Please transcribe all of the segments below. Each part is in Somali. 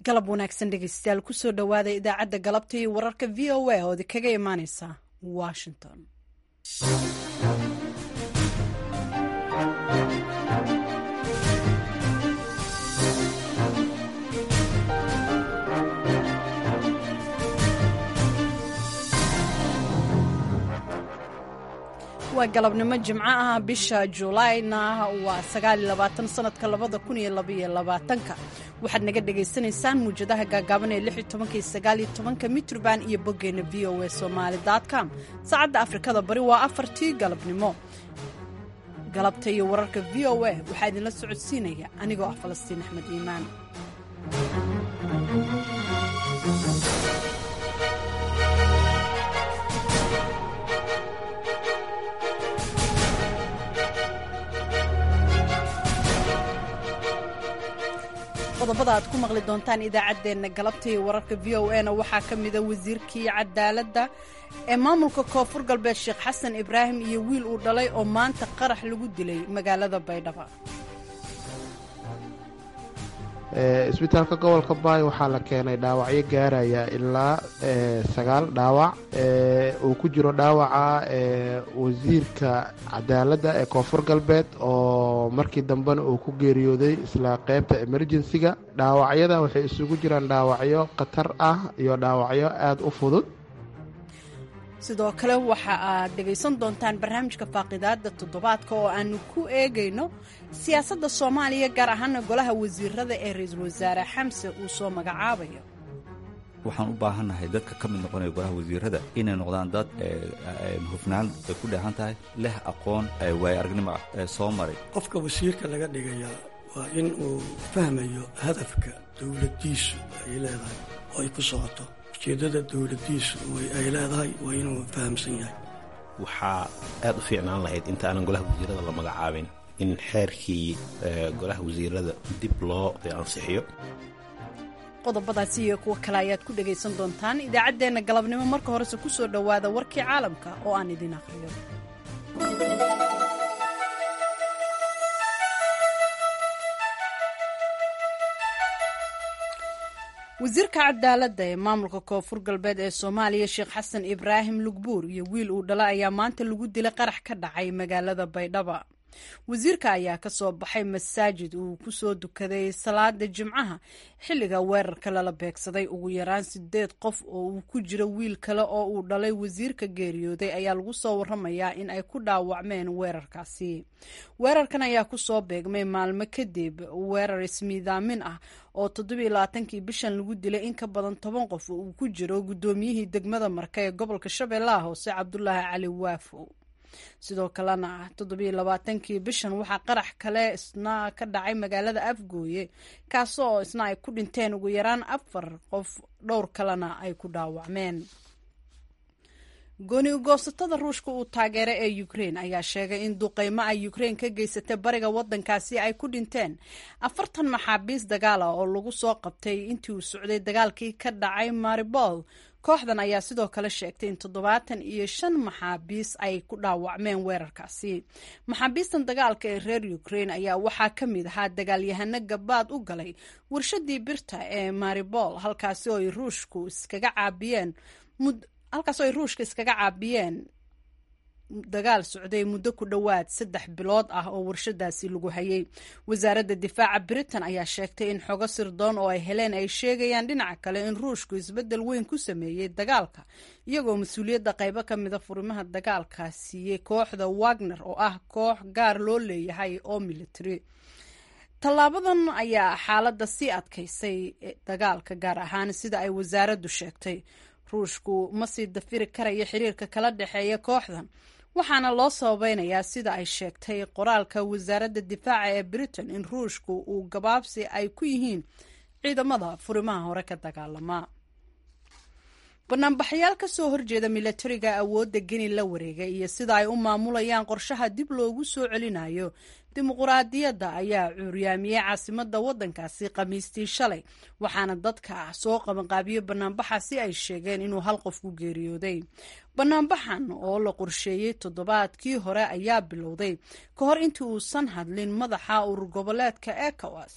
galab wanaagsan dhegeystayaal kusoo dhowaada idaacadda galabta iyo wararka v o a oodi kaga imaaneysa washington waa galabnimo jimco ah bisha juulaayna waa sagaaliyolabaatan sanadka labada kun iyo labaiyo labaatanka waxaad naga dhagaysanaysaan muwjadaha gaagaaban ee lix iyo tobanka iyo sagaaliyo tobanka mitrban iyo boggeena v o a somaali com saacadda afrikada bari waa afartii galabnimo galabta iyo wararka v o a waxaa idinla socodsiinaya anigoo ah falastiin axmed iimaan qodobada aad ku maqli doontaan idaacaddeenna galabta iyo wararka v o na waxaa ka mida wasiirkii cadaaladda ee maamulka koonfur galbeed sheekh xasan ibraahim iyo wiil uu dhalay oo maanta qarax lagu dilay magaalada baydhabo isbitaalka gobolka baay waxaa la keenay dhaawacyo gaaraya ilaa sagaal dhaawac uu ku jiro dhaawaca wasiirka cadaaladda ee koonfur galbeed oo markii dambena uu ku geeriyooday isla qeybta emerjensiga dhaawacyada waxay isugu jiraan dhaawacyo khatar ah iyo dhaawacyo aada u fudud sidoo kale waxa aad dhegaysan doontaan barnaamijka faaqidaada toddobaadka oo aanu ku eegayno siyaasadda soomaaliya gaar ahaana golaha wasiirada ee ra-iisul wasaare xamse uu soo magacaabayo waxaan u baahannahay dadka ka mid noqonaya golaha wasiirada inay noqdaan dad hufnaan ay ku dheehan tahay leh aqoon waayo aragnimo ah ee soo maray qofka wasiirka laga dhigayaa waa in uu fahmayo hadafka dowladdiisu ay leedahay oo ay ku socoto ujeeddada dowladdiisu ay leedahay waa inuu fahamsan yahay waxaa aad u fiicnaan lahayd inta aanan golaha wasiirada la magacaabin in xeerkii golaha wasiirada dib loo ansixiyo qodobadaasi iyo kuwo kale ayaad ku dhegaysan doontaan idaacaddeenna galabnimo marka horese ku soo dhowaada warkii caalamka oo aan idin aqriyo wasiirka cadaaladda ee maamulka koonfur galbeed ee soomaaliya sheekh xasan ibraahim lugbuur iyo wiil uu dhala ayaa maanta lagu dilay qarax ka dhacay magaalada baydhaba wasiirka ayaa ka soo baxay masaajid uu ku soo dukaday salaada jimcaha xilliga weerarka lala beegsaday ugu yaraan sideed qof oo uu ku jiro wiil kale oo uu dhalay wasiirka geeriyooday ayaa lagu soo waramayaa in ay ku dhaawacmeen weerarkaasi weerarkan ayaa kusoo beegmay maalmo kadib weerar ismiidaamin ah oo toddobiyo labaatankii bishan lagu dilay in ka badan toban qof oo uu ku jiro guddoomiyihii degmada marka ee gobolka shabeellaha hoose cabdulaahi cali waafow sidoo kalena toddobiyo labaatankii bishan waxaa qarax kale isna ka dhacay magaalada afgooye kaasoo isna ay ku dhinteen ugu yaraan afar qof dhowr kalena ay ku dhaawacmeen gooni ugoosatada ruushka uu taageeray ee ukrein ayaa sheegay in duqeymo ay ukrein ka geysatay bariga wadankaasi ay ku dhinteen afartan maxaabiis dagaala oo lagu soo qabtay intii uu socday dagaalkii ka dhacay maribol kooxdan ayaa sidoo kale sheegtay in toddobaatan iyo shan maxaabiis ay ku dhaawacmeen weerarkaasi maxaabiistan dagaalka ee reer ukrein ayaa waxaa ka mid ahaa dagaalyahano gabaad u galay warshadii birta ee maribol halkaasi oo ay ruushku iskaga caabiyeen halkaas oo ay ruushka iskaga caabiyeen dagaal socday muddo ku dhowaad saddex bilood ah oo warshadaasi lagu hayay wasaaradda difaaca britain ayaa sheegtay in xogo sirdoon oo ay heleen ay sheegayaan dhinaca kale in ruushku isbeddel weyn ku sameeyey dagaalka iyagoo mas-uuliyadda qaybo ka mida furimaha dagaalka siiyey kooxda wagner oo ah koox gaar loo leeyahay oo military tallaabadan ayaa xaaladda sii adkaysay dagaalka gaar ahaan sida ay wasaaraddu sheegtay ruushku ma sii dafiri karayo xiriirka kala dhexeeya kooxdan waxaana loo sababeynayaa sida ay sheegtay qoraalka wasaaradda difaaca ee britain in ruushku uu gabaabsi ay ku yihiin ciidamada furimaha hore ka dagaalama banaanbaxayaal ka soo horjeeda milatariga awoodda geni la wareegay iyo sida ay u maamulayaan qorshaha dib loogu soo celinayo dimuquraadiyadda ayaa cuuryaamiyey caasimadda waddankaasi khamiistii shalay waxaana dadka soo qabanqaabiyo banaanbaxaasi ay sheegeen inuu hal qof ku geeriyooday banaanbaxan oo la qorsheeyey toddobaadkii hore ayaa bilowday ka hor intii uusan hadlin madaxa urur goboleedka ecowas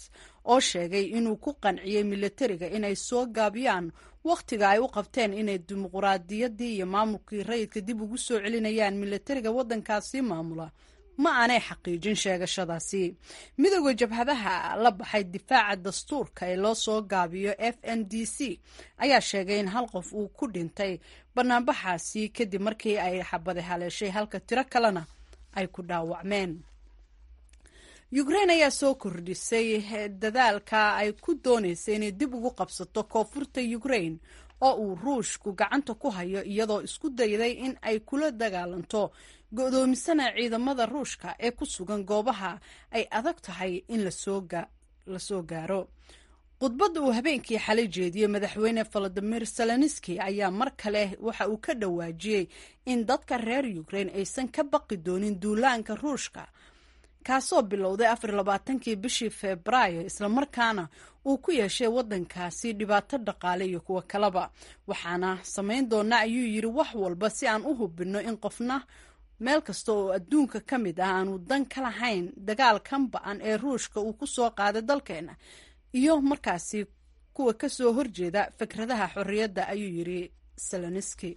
oo sheegay inuu ku qanciyey milatariga inay soo gaabiyaan wakhtiga ay u qabteen inay dimuquraadiyaddii iyo maamulkii rayidka dib ugu soo celinayaan milatariga waddankaasi maamula ma aanay xaqiijin sheegashadaasi midooda jabhadaha la baxay difaaca dastuurka ee loo soo gaabiyo f n d c ayaa sheegay in hal qof uu ku dhintay banaanbaxaasi kadib markii ay xabade haleeshay halka tiro kalena ay ku dhaawacmeen ukrain ayaa soo kordhisay dadaalka ay ku dooneysay inay dib ugu qabsato koonfurta ukrain oo uu ruushku gacanta ku hayo iyadoo isku dayday in ay kula dagaalanto go-doomisana ciidamada ruushka ee ku sugan goobaha ay adag tahay in la soo gaaro khudbadda uu habeenkii xalay jeediyey madaxweyne valadimir zelenski ayaa mar kale waxa uu ka dhawaajiyey in dadka reer ukrain aysan ka baqi doonin duulaanka ruushka kaasoo bilowday afar labaatankii bishii febraayo islamarkaana uu ku yeeshay waddankaasi dhibaato dhaqaale iyo kuwo kaleba waxaana samayn doona ayuu yidhi wax walba si aan u hubinno in qofna meel kasta oo adduunka ka mid ah aanu dan ka lahayn dagaalkan ba-an ee ruushka uu ku soo qaaday dalkeena iyo markaasi kuwa ka soo horjeeda fikradaha xorriyadda ayuu yidhi seloniski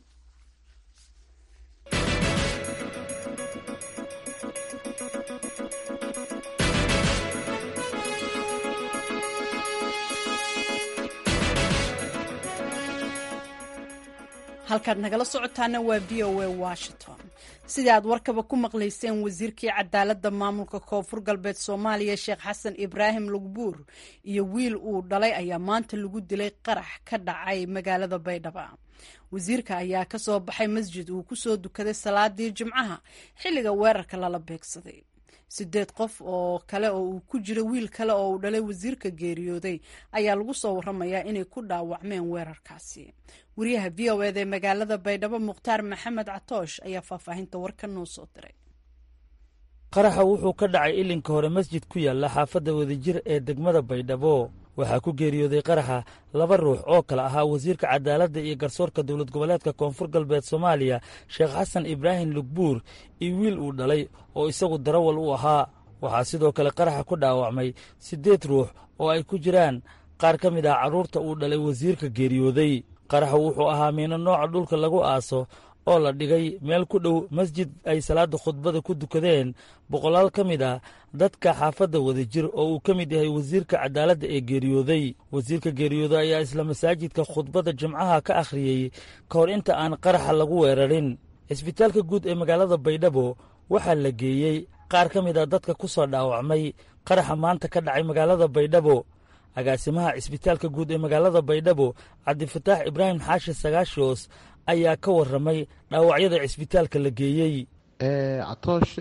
halkaad nagala socotaana waa v o a washington sidii aad warkaba ku maqlayseen wasiirkii cadaaladda maamulka koonfur galbeed soomaaliya sheekh xasan ibraahim lugbuur iyo wiil uu dhalay ayaa maanta lagu dilay qarax ka dhacay magaalada baydhaba wasiirka ayaa ka soo baxay masjid uu kusoo dukaday salaadii jimcaha xilliga weerarka lala beegsaday sideed qof oo kale oo uu ku jiro wiil kale oo uu dhalay wasiirka geeriyooday ayaa lagu soo waramayaa inay ku dhaawacmeen weerarkaasi wariyaha v o eda ee magaalada baydhabo mukhtaar maxamed catoosh ayaa faahfaahinta warka noo soo diray qaraxa wuxuu ka dhacay ilinka hore masjid ku yaalla xaafadda wadajir ee degmada baydhabo waxaa ku geeriyooday qaraxa laba ruux oo kale ahaa wasiirka cadaaladda iyo garsoorka dowlad goboleedka koonfur galbeed soomaaliya sheekh xasan ibraahim lugbuur iyo wiil uu dhalay oo isagu darawal u ahaa waxaa sidoo kale qaraxa ku dhaawacmay siddeed ruux oo ay ku jiraan qaar ka mid ah carruurta uu dhalay wasiirka geeriyooday qaraxa wuxuu ahaa miino nooca dhulka lagu aaso oo la dhigay meel ku dhow masjid ay salaadda khudbada ku dukadeen boqolaal ka mid ah dadka xaafadda wadajir oo uu ka mid yahay wasiirka cadaaladda ee geeriyooday wasiirka geeriyooday ayaa isla masaajidka khudbadda jimcaha ka akhriyey ka hor inta aan qaraxa lagu weerarin cisbitaalka guud ee magaalada baydhabo waxaa la geeyey qaar ka mid ah dadka ku soo dhaawacmay qaraxa maanta ka dhacay magaalada baydhabo agaasimaha cisbitaalka guud ee magaalada baydhabo cabdifataax ibraahim xaashi sagaashoos ayaa ka warramay dhaawacyada cisbitaalka la geeyey catoosh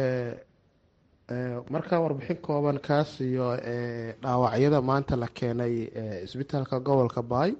markaa warbixin kooban kaas iyo dhaawacyada maanta la keenay cisbitaalka gobolka baay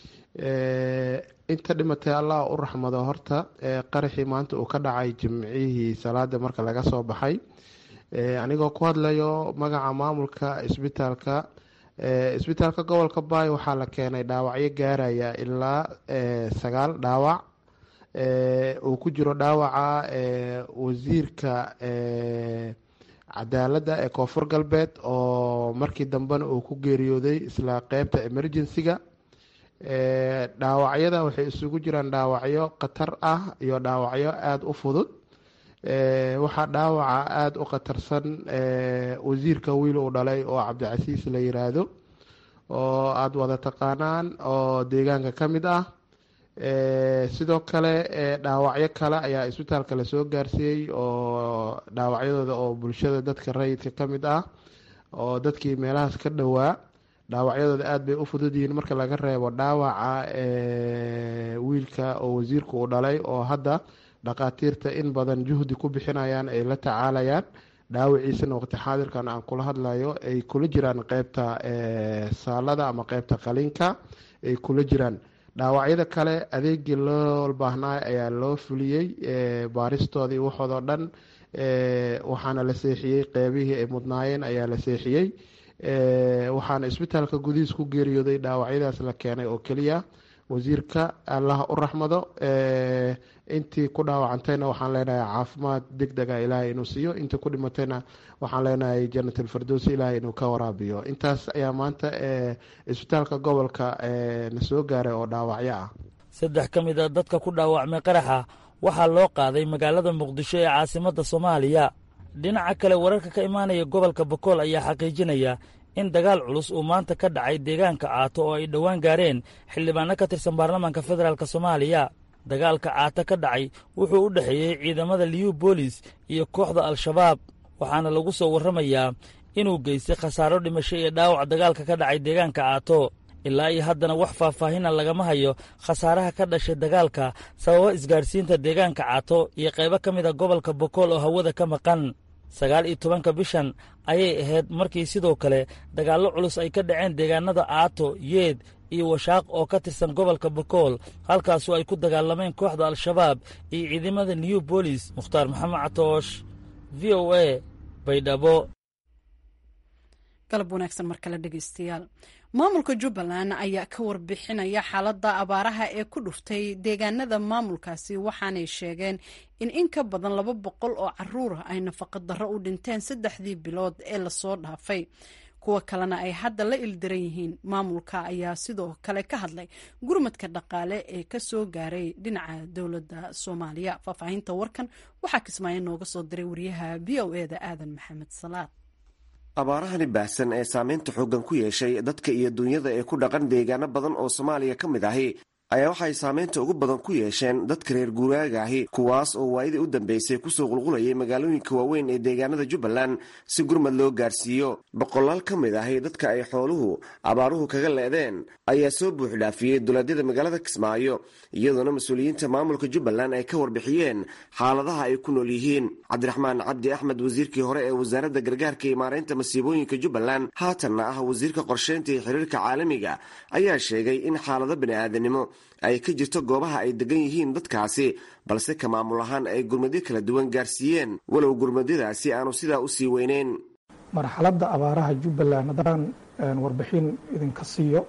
inta dhimatay allah u raxmado horta qaraxii maanta uu ka dhacay jimcihii salaada marka laga soo baxay anigoo ku hadlayo magaca maamulka cisbitaalka cisbitaalka gobolka baay waxaa la keenay dhaawacyo gaaraya ilaa sagaal dhaawac uu ku jiro dhaawaca wasiirka cadaaladda ee koonfur galbeed oo markii dambena uu ku geeriyooday isla qeybta emergency-ga dhaawacyada waxay isugu jiraan dhaawacyo khatar ah iyo dhaawacyo aada u fudud waxaa dhaawaca aada u khatarsan wasiirka wiil uu dhalay oo cabdicasiis la yiraahdo oo aada wada taqaanaan oo deegaanka ka mid ah sidoo kale dhaawacyo kale ayaa isbitaalka lasoo gaarsiiyey oo dhaawacyadooda oo bulshada dadka rayidka ka mid ah oo dadkii meelahaas ka dhowaa dhaawacyadooda aada bay u fudud yihiin marka laga reebo dhaawaca wiilka oo wasiirka uu dhalay oo hadda dhakhaatiirta in badan juhdi ku bixinayaan ay la tacaalayaan dhaawiciisana waqti xaadirkan aan kula hadlayo ay kula jiraan qeybta saalada ama qeybta qaliinka ay kula jiraan dhaawacyada kale adeegii loo baahnaa ayaa loo fuliyey baaristoodii waxoodoo dhan waxaana la seexiyey qeybihii ay mudnaayeen ayaa la seexiyey waxaana isbitaalka gudihiis ku geeriyooday dhaawacyadaas la keenay oo keliya wasiirka allaha u raxmado intii ku dhaawacantayna waxaan leenahay caafimaad deg dega ilaahay inuu siiyo intii ku dhimatayna waxaan leenahay janat alfirdowsi ilaahay inuu ka waraabiyo intaas ayaa maanta isbitaalka gobolka na soo gaaray oo dhaawacyo ah saddex ka mid a dadka ku dhaawacmay qaraxa waxaa loo qaaday magaalada muqdisho ee caasimadda soomaaliya dhinaca kale wararka ka imaanaya gobolka bokool ayaa xaqiijinaya in dagaal culus uu maanta ka dhacay deegaanka caato oo ay dhowaan gaareen xildhibaano ka tirsan baarlamaanka federaalk soomaaliya dagaalka caato ka dhacay wuxuu u dhexeeyey ciidamada liyu boolis iyo kooxda al-shabaab waxaana lagu soo warramayaa inuu geystay khasaaro dhimasho iyo dhaawac dagaalka ka dhacay deegaanka caato ilaa iyo haddana wax faahfaahina lagama hayo khasaaraha ka dhashay dagaalka sababa isgaadhsiinta deegaanka caato iyo qaybo ka mid a gobolka bokool oo hawada ka maqan sagaal iyo tobanka bishan ayay ahayd markii sidoo kale dagaallo culus ay ka dhaceen deegaanada caato yeed iyo washaaq oo ka tirsan gobolka bokool halkaasoo ay ku dagaalameen kooxda al-shabaab iyo ciidamada new bolis mukhtaar maxamed catoosh v o a baydhabo galab wanaagsan mar kale dhegeystayaal maamulka jubbaland ayaa ka warbixinaya xaaladda abaaraha ee ku dhuftay deegaanada maamulkaasi waxaanay sheegeen in in ka badan laba boqol oo caruura ay nafaqa darro u dhinteen saddexdii bilood ee lasoo dhaafay kuwa kalena ay hadda la ildaran yihiin maamulka ayaa sidoo kale ka hadlay gurmadka dhaqaale ee kasoo gaaray dhinaca dowladda soomaaliya faahfaahinta warkan waxaa kismaayo nooga soo diray wariyaha v o eda aadan maxamed salaad abaarahani baahsan ee saameynta xooggan ku yeeshay dadka iyo dunyada ee ku dhaqan deegaano badan oo soomaaliya ka mid ahi ayaa waxay saameynta ugu badan ku yeesheen dadka reer guuraaga ahi kuwaas oo waayadii u dambeysay kusoo qulqulayay magaalooyinka waaweyn ee deegaanada jubbaland si gurmad loo gaarsiiyo boqolaal ka mid ahi dadka ay xooluhu abaaruhu kaga leedeen ayaa soo buuxdhaafiyey dulaadyada magaalada kismaayo iyadoona mas-uuliyiinta maamulka jubbaland ay ka warbixiyeen xaaladaha ay ku nool yihiin cabdiraxmaan cabdi axmed wasiirkii hore ee wasaaradda gargaarka iyo maareynta masiibooyinka jubbaland haatanna ah wasiirka qorsheynta iyo xiriirka caalamiga ayaa sheegay in xaalado bani'aadanimo ay ka jirto goobaha ay degan yihiin dadkaasi balse ka maamul ahaan ay gurmadyo kala duwan gaarsiiyeen walow gurmadyadaasi aanu sidaa usii weyneyn marxaladda abaaraha jubbaland haddaan warbixin idinka siiyo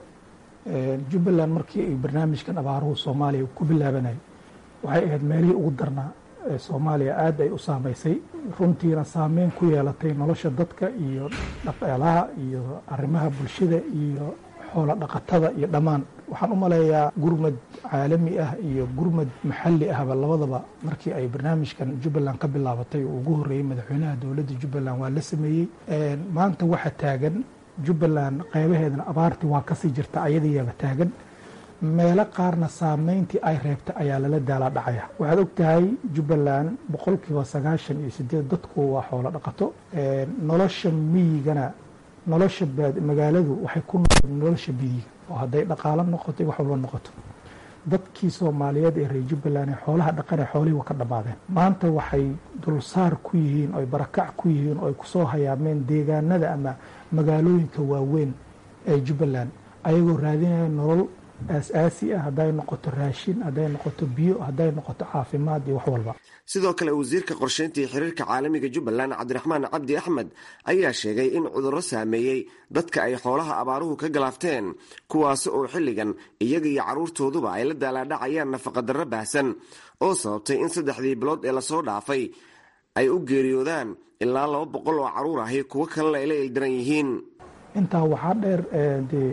jubbaland markii ay barnaamijkan abaaruhu soomaaliya ku bilaabanay waxay ahayd meelihii ugu darnaa ee soomaaliya aad ay u saamaysay runtiina saameyn ku yeelatay nolosha dadka iyo dhaqaalaha iyo arrimaha bulshada iyo xoola dhaqatada iyo dhammaan waxaan u maleeyaa gurmad caalami ah iyo gurmad maxalli ahba labadaba markii ay barnaamijkan jubbaland ka bilaabatay uu ugu horreeyey madaxweynaha dowladda jubbaland waa la sameeyey maanta waxa taagan jubbaland qeybaheedana abaartii waa kasii jirta ayadiiyaba taagan meelo qaarna saameyntii ay reebtay ayaa lala daalaa dhacaya waxaad og tahay jubbaland boqolkiiba sagaashan iyo sideed dadku waa xoolo dhaqato nolosha miyigana nolosha magaaladu waxay ku noqon nolosha biyiga oo hadday dhaqaalo noqoto wax walba noqoto dadkii soomaaliyeed ee reer jubbaland ee xoolaha dhaqanee xoolihii waa ka dhammaadeen maanta waxay dulsaar ku yihiin oy barakac ku yihiin oy kusoo hayaameen deegaanada ama magaalooyinka waaweyn ee jubbaland ayagoo raadinaya nolol aas-aasi ah hadday noqoto raashin hadday noqoto biyo hadday noqoto caafimaad iyo wax walba sidoo kale wasiirka qorsheynta iyo xiriirka caalamiga jubbaland cabdiraxmaan cabdi axmed ayaa sheegay in cudurro saameeyey dadka ay xoolaha abaaruhu ka galaafteen kuwaasi oo xilligan iyaga iyo carruurtooduba ay la daalaadhacayaan nafaqadarro baahsan oo sababtay in saddexdii bilood ee lasoo dhaafay ay u geeriyoodaan ilaa laba boqol oo carruur ahi kuwo kalena ay la ildaran yihiin intaa waxaa dheer dee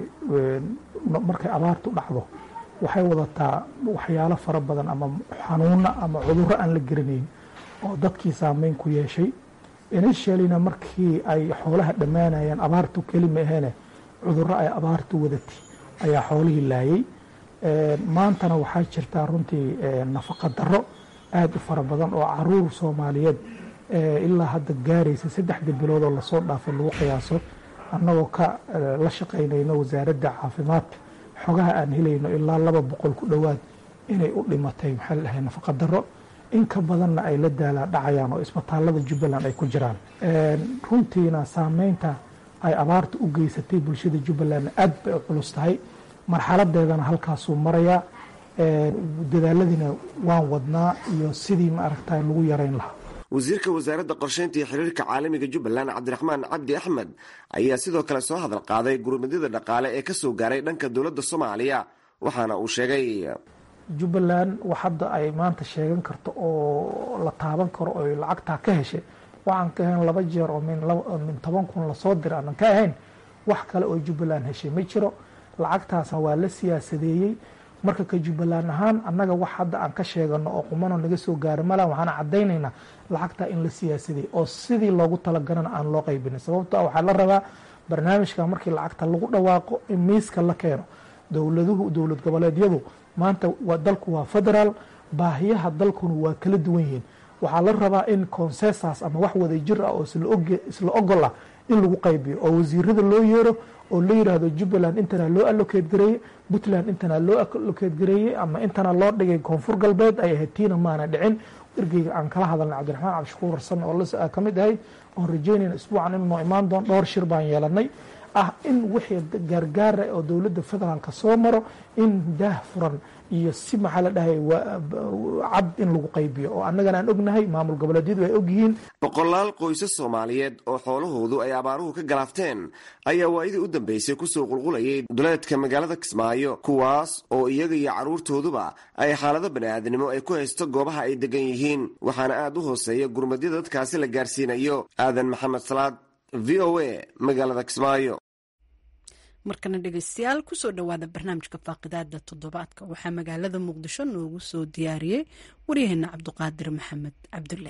markay abaartu dhacdo waxay wadataa waxyaalo fara badan ama xanuuno ama cudurro aan la garanayn oo dadkii saameyn ku yeeshay initialina markii ay xoolaha dhammaanayeen abaartu keli ma aheene cudurro ay abaartu wadatay ayaa xoolihii laayay maantana waxaa jirtaa runtii nafaqa darro aada u fara badan oo caruur soomaaliyeed ilaa hadda gaaraysa saddexda bilood oo lasoo dhaafay lagu qiyaaso annagoo ka la shaqaynayno wasaaradda caafimaadka xogaha aan helayno ilaa laba boqol ku dhowaad inay u dhimatay maxaa la dhahay nafaqa darro in ka badanna ay la daalaa dhacayaan oo isbitaallada jubbaland ay ku jiraan runtiina saameynta ay abaarta u geysatay bulshada jubbalandna aad bay u culus tahay marxaladeedana halkaasuu marayaa dadaaladiina waan wadnaa iyo sidii ma aragtay lagu yarayn lahaa wasiirka wasaaradda qorsheynta iyo xiriirka caalamiga jubbaland cabdiraxmaan cabdi axmed ayaa sidoo kale soo hadal qaaday gurmadyada dhaqaale ee kasoo gaaray dhanka dowladda soomaaliya waxaana uu sheegay jubbaland wax hadda ay maanta sheegan karto oo la taaban karo oo lacagtaa ka heshay waxaan ka ahayn laba jeer oo min toban kun lasoo dira aanan ka ahayn wax kale oo jubbaland heshay ma jiro lacagtaasna waa la siyaasadeeyey marka ka jubbaland ahaan annaga wax hadda aan ka sheegano oo qumano naga soo gaaro mala waxaan caddaynaynaa lacagtaa in la siyaasadeeyey oo sidii loogu talagalana aan loo qaybinin sababto ah waxaa la rabaa barnaamijka markii lacagta lagu dhawaaqo in miiska la keeno dowladuhu dowlad goboleedyadu maanta dalku waa federaal baahiyaha dalkuna waa kala duwan yihiin waxaa la rabaa in consensas ama wax wada jir ah oo isla ogol ah in lagu qaybiyo oo wasiirada loo yeero oo la yiraahdo jubbaland intana loo allocate gareeye puntland intana loo allocate gareeyey ama intana loo dhigay koonfur galbeed ay ahayd tiina maana dhicin ergeyga aan kala hadalnay cabdiraxmaan cabdishakuur warsan oo ka mid ahay oon rajeynayna isbuucan inuu noo imaan doon dhowr shir baan yeelanay ah in wixii gaargaara oo dowladda federaalka soo maro in daah furan iyo si maxaa la dhahay cad in lagu qaybiyo oo annagana aan ognahay maamul goboleedyadu ay ogyihiin boqolaal qoysas soomaaliyeed oo xoolahoodu ay abaaruhu ka galaafteen ayaa waa'idii u dambeysay kusoo qulqulayay duleedka magaalada kismaayo kuwaas oo iyaga iyo carruurtooduba ay xaalado bani'aadnimo ay ku haysto goobaha ay degan yihiin waxaana aad u hooseeya gurmadyada dadkaasi la gaarsiinayo aadan maxamed salaad v o a magaalada kismaayo markana dhegeystayaal kusoo dhowaada barnaamijka faaqidaada toddobaadka waxaa magaalada muqdisho noogu soo diyaariyey waryaheena cabduqaadir maxamed cabdulle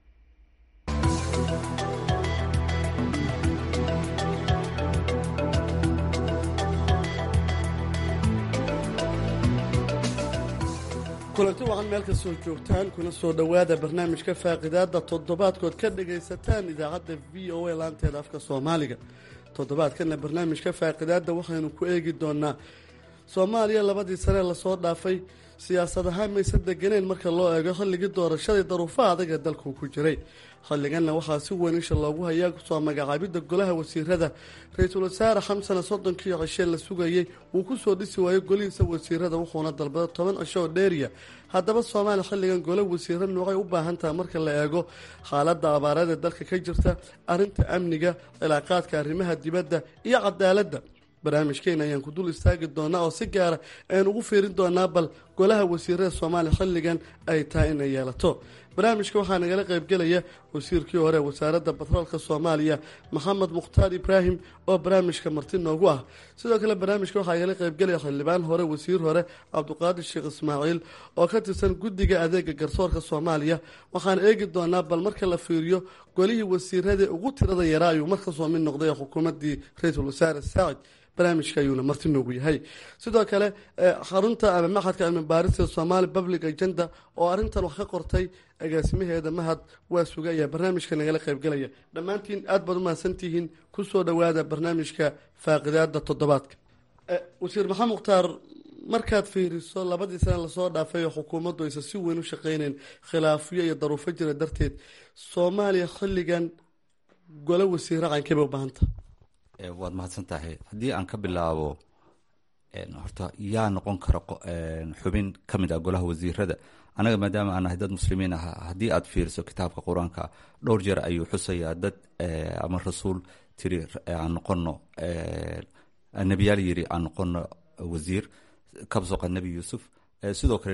kulanti waxaad meel kastoo joogtaan kuna soo dhowaada barnaamijka faaqidaada toddobaadkood ka dhagaysataan idaacadda v o a laanteeda afka soomaaliga toddobaadkana barnaamijka faaqidaada waxaynu ku eegi doonaa soomaaliya labadii sanee lasoo dhaafay siyaasad ahaan maysan deganeyn marka loo eego xilligii doorashadii daruufaha adag ee dalku ku jiray xilliganna waxaa si weyn isha loogu hayaa soo magacaabidda golaha wasiirada ra-iisul wasaare xamsana soddonkii cishe la sugayey wuu kusoo dhisi waayey golihiisa wasiirada wuxuuna dalbada toban cisho oo dheeriya haddaba soomaaliya xilligan golo wasiiro noocay u baahan tahay marka la eego xaaladda abaareed ee dalka ka jirta arrinta amniga cilaaqaadka arrimaha dibadda iyo cadaaladda barnaamijkeena ayaan ku dul istaagi doonaa oo si gaara ayaan ugu fiirin doonaa bal golaha wasiirada soomaaliya xilligan ay tahay inay yeelato barnaamijka waxaa nagala qaybgelaya wasiirkii hore wasaaradda batroolka soomaaliya maxamed mukhtaar ibraahim oo barnaamijka marti noogu ah sidoo kale barnaamijka waxaa nagala qaybgelaya xildhibaan hore wasiir hore cabdiqaadir sheekh ismaaciil oo ka tirsan guddiga adeega garsoorka soomaaliya waxaan eegi doonaa bal marka la fiiriyo golihii wasiirada ugu tirada yaraa ayuu markasoo mid noqday xukuumaddii ra-iisul wasaare saacid barnaamijka ayuuna marti noogu yahay sidoo kale xarunta ama maxadka cilmi baarista somaali public agenda oo arrintan wax ka qortay agaasimaheeda mahad waa suga ayaa barnaamijka nagala qaybgelaya dhammaantiin aad baad u mahadsantihiin kusoo dhowaada barnaamijka faaqidaada toddobaadka wasiir maxamed mukhtaar markaad fiiriso labadii sane lasoo dhaafay oo xukuumaddu aysan si weyn u shaqeyneyn khilaafyo iyo daruufo jira darteed soomaaliya xilligan golo wasiiro cankeba u baahanta waad mahadsan tahay haddii aan ka bilaabo horta yaa noqon kara xubin ka mid ah golaha wasiirada anaga maadaama aan nahay dad muslimiin ah haddii aad fiiriso kitaabka qur-aanka dhowr jeer ayuu xusayaa dad ama rasuul tiri aan noqono nebiyaal yiri aan noqono wasiir kabsoqa nebi yuusuf sidoo kale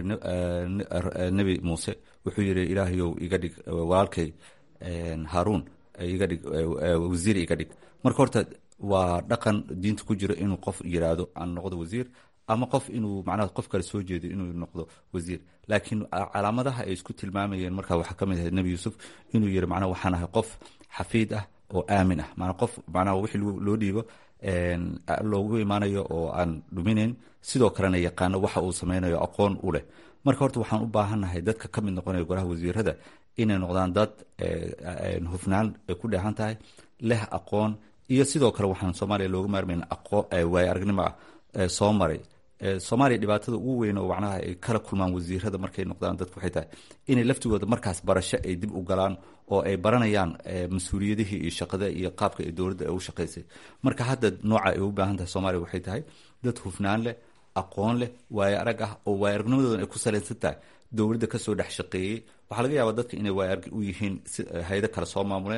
nebi muuse wuxuu yiri ilaahayow iga dhig walaalkay haruun iga dhig wasiir iga dhig marka horta waa dhaqan diinta ku jiro inuu qof yiraahdo aan noqdo wasiir ama qof inuu macnaha qof kale soo jeedo inuu noqdo wasiir laakiin calaamadaha ay isku tilmaamayeen markaa waxaa ka mid ahayd nebi yuusuf inuu yiri macnaha waxaan ahay qof xafiid ah oo aamin ah maanaa qof macnaha wixii loo dhiibo loogu imaanayo oo aan dhuminayn sidoo kalena yaqaano waxa uu sameynayo aqoon u leh marka horta waxaan u baahannahay dadka ka mid noqonaya golaha wasiirada inay noqdaan dad hufnaan ay ku dheehan tahay leh aqoon iyo sidoo kale waxaan soomaaliya looga maarmayn waayo aragnimo ah soo maray soomaaliya dhibaatada ugu weyn oo macnaha ay kala kulmaan wasiirada markay noqdaan dadku waxay tahay inay laftigooda markaas barasho ay dib u galaan oo ay baranayaan mas-uuliyadihii iyo shaqada iyo qaabka ay dowladda ay u shaqaysay marka hadda nooca ay u baahan tahay soomaaliya waxay tahay dad hufnaan leh aqoon leh waayo arag ah oo waayo aragnimadoodan ay ku salaysan tahay dowladda kasoo dhex shaqeeyey waxaa laga yaabaa dadka inay waayo arag u yihiin hayado kale soo maamuleen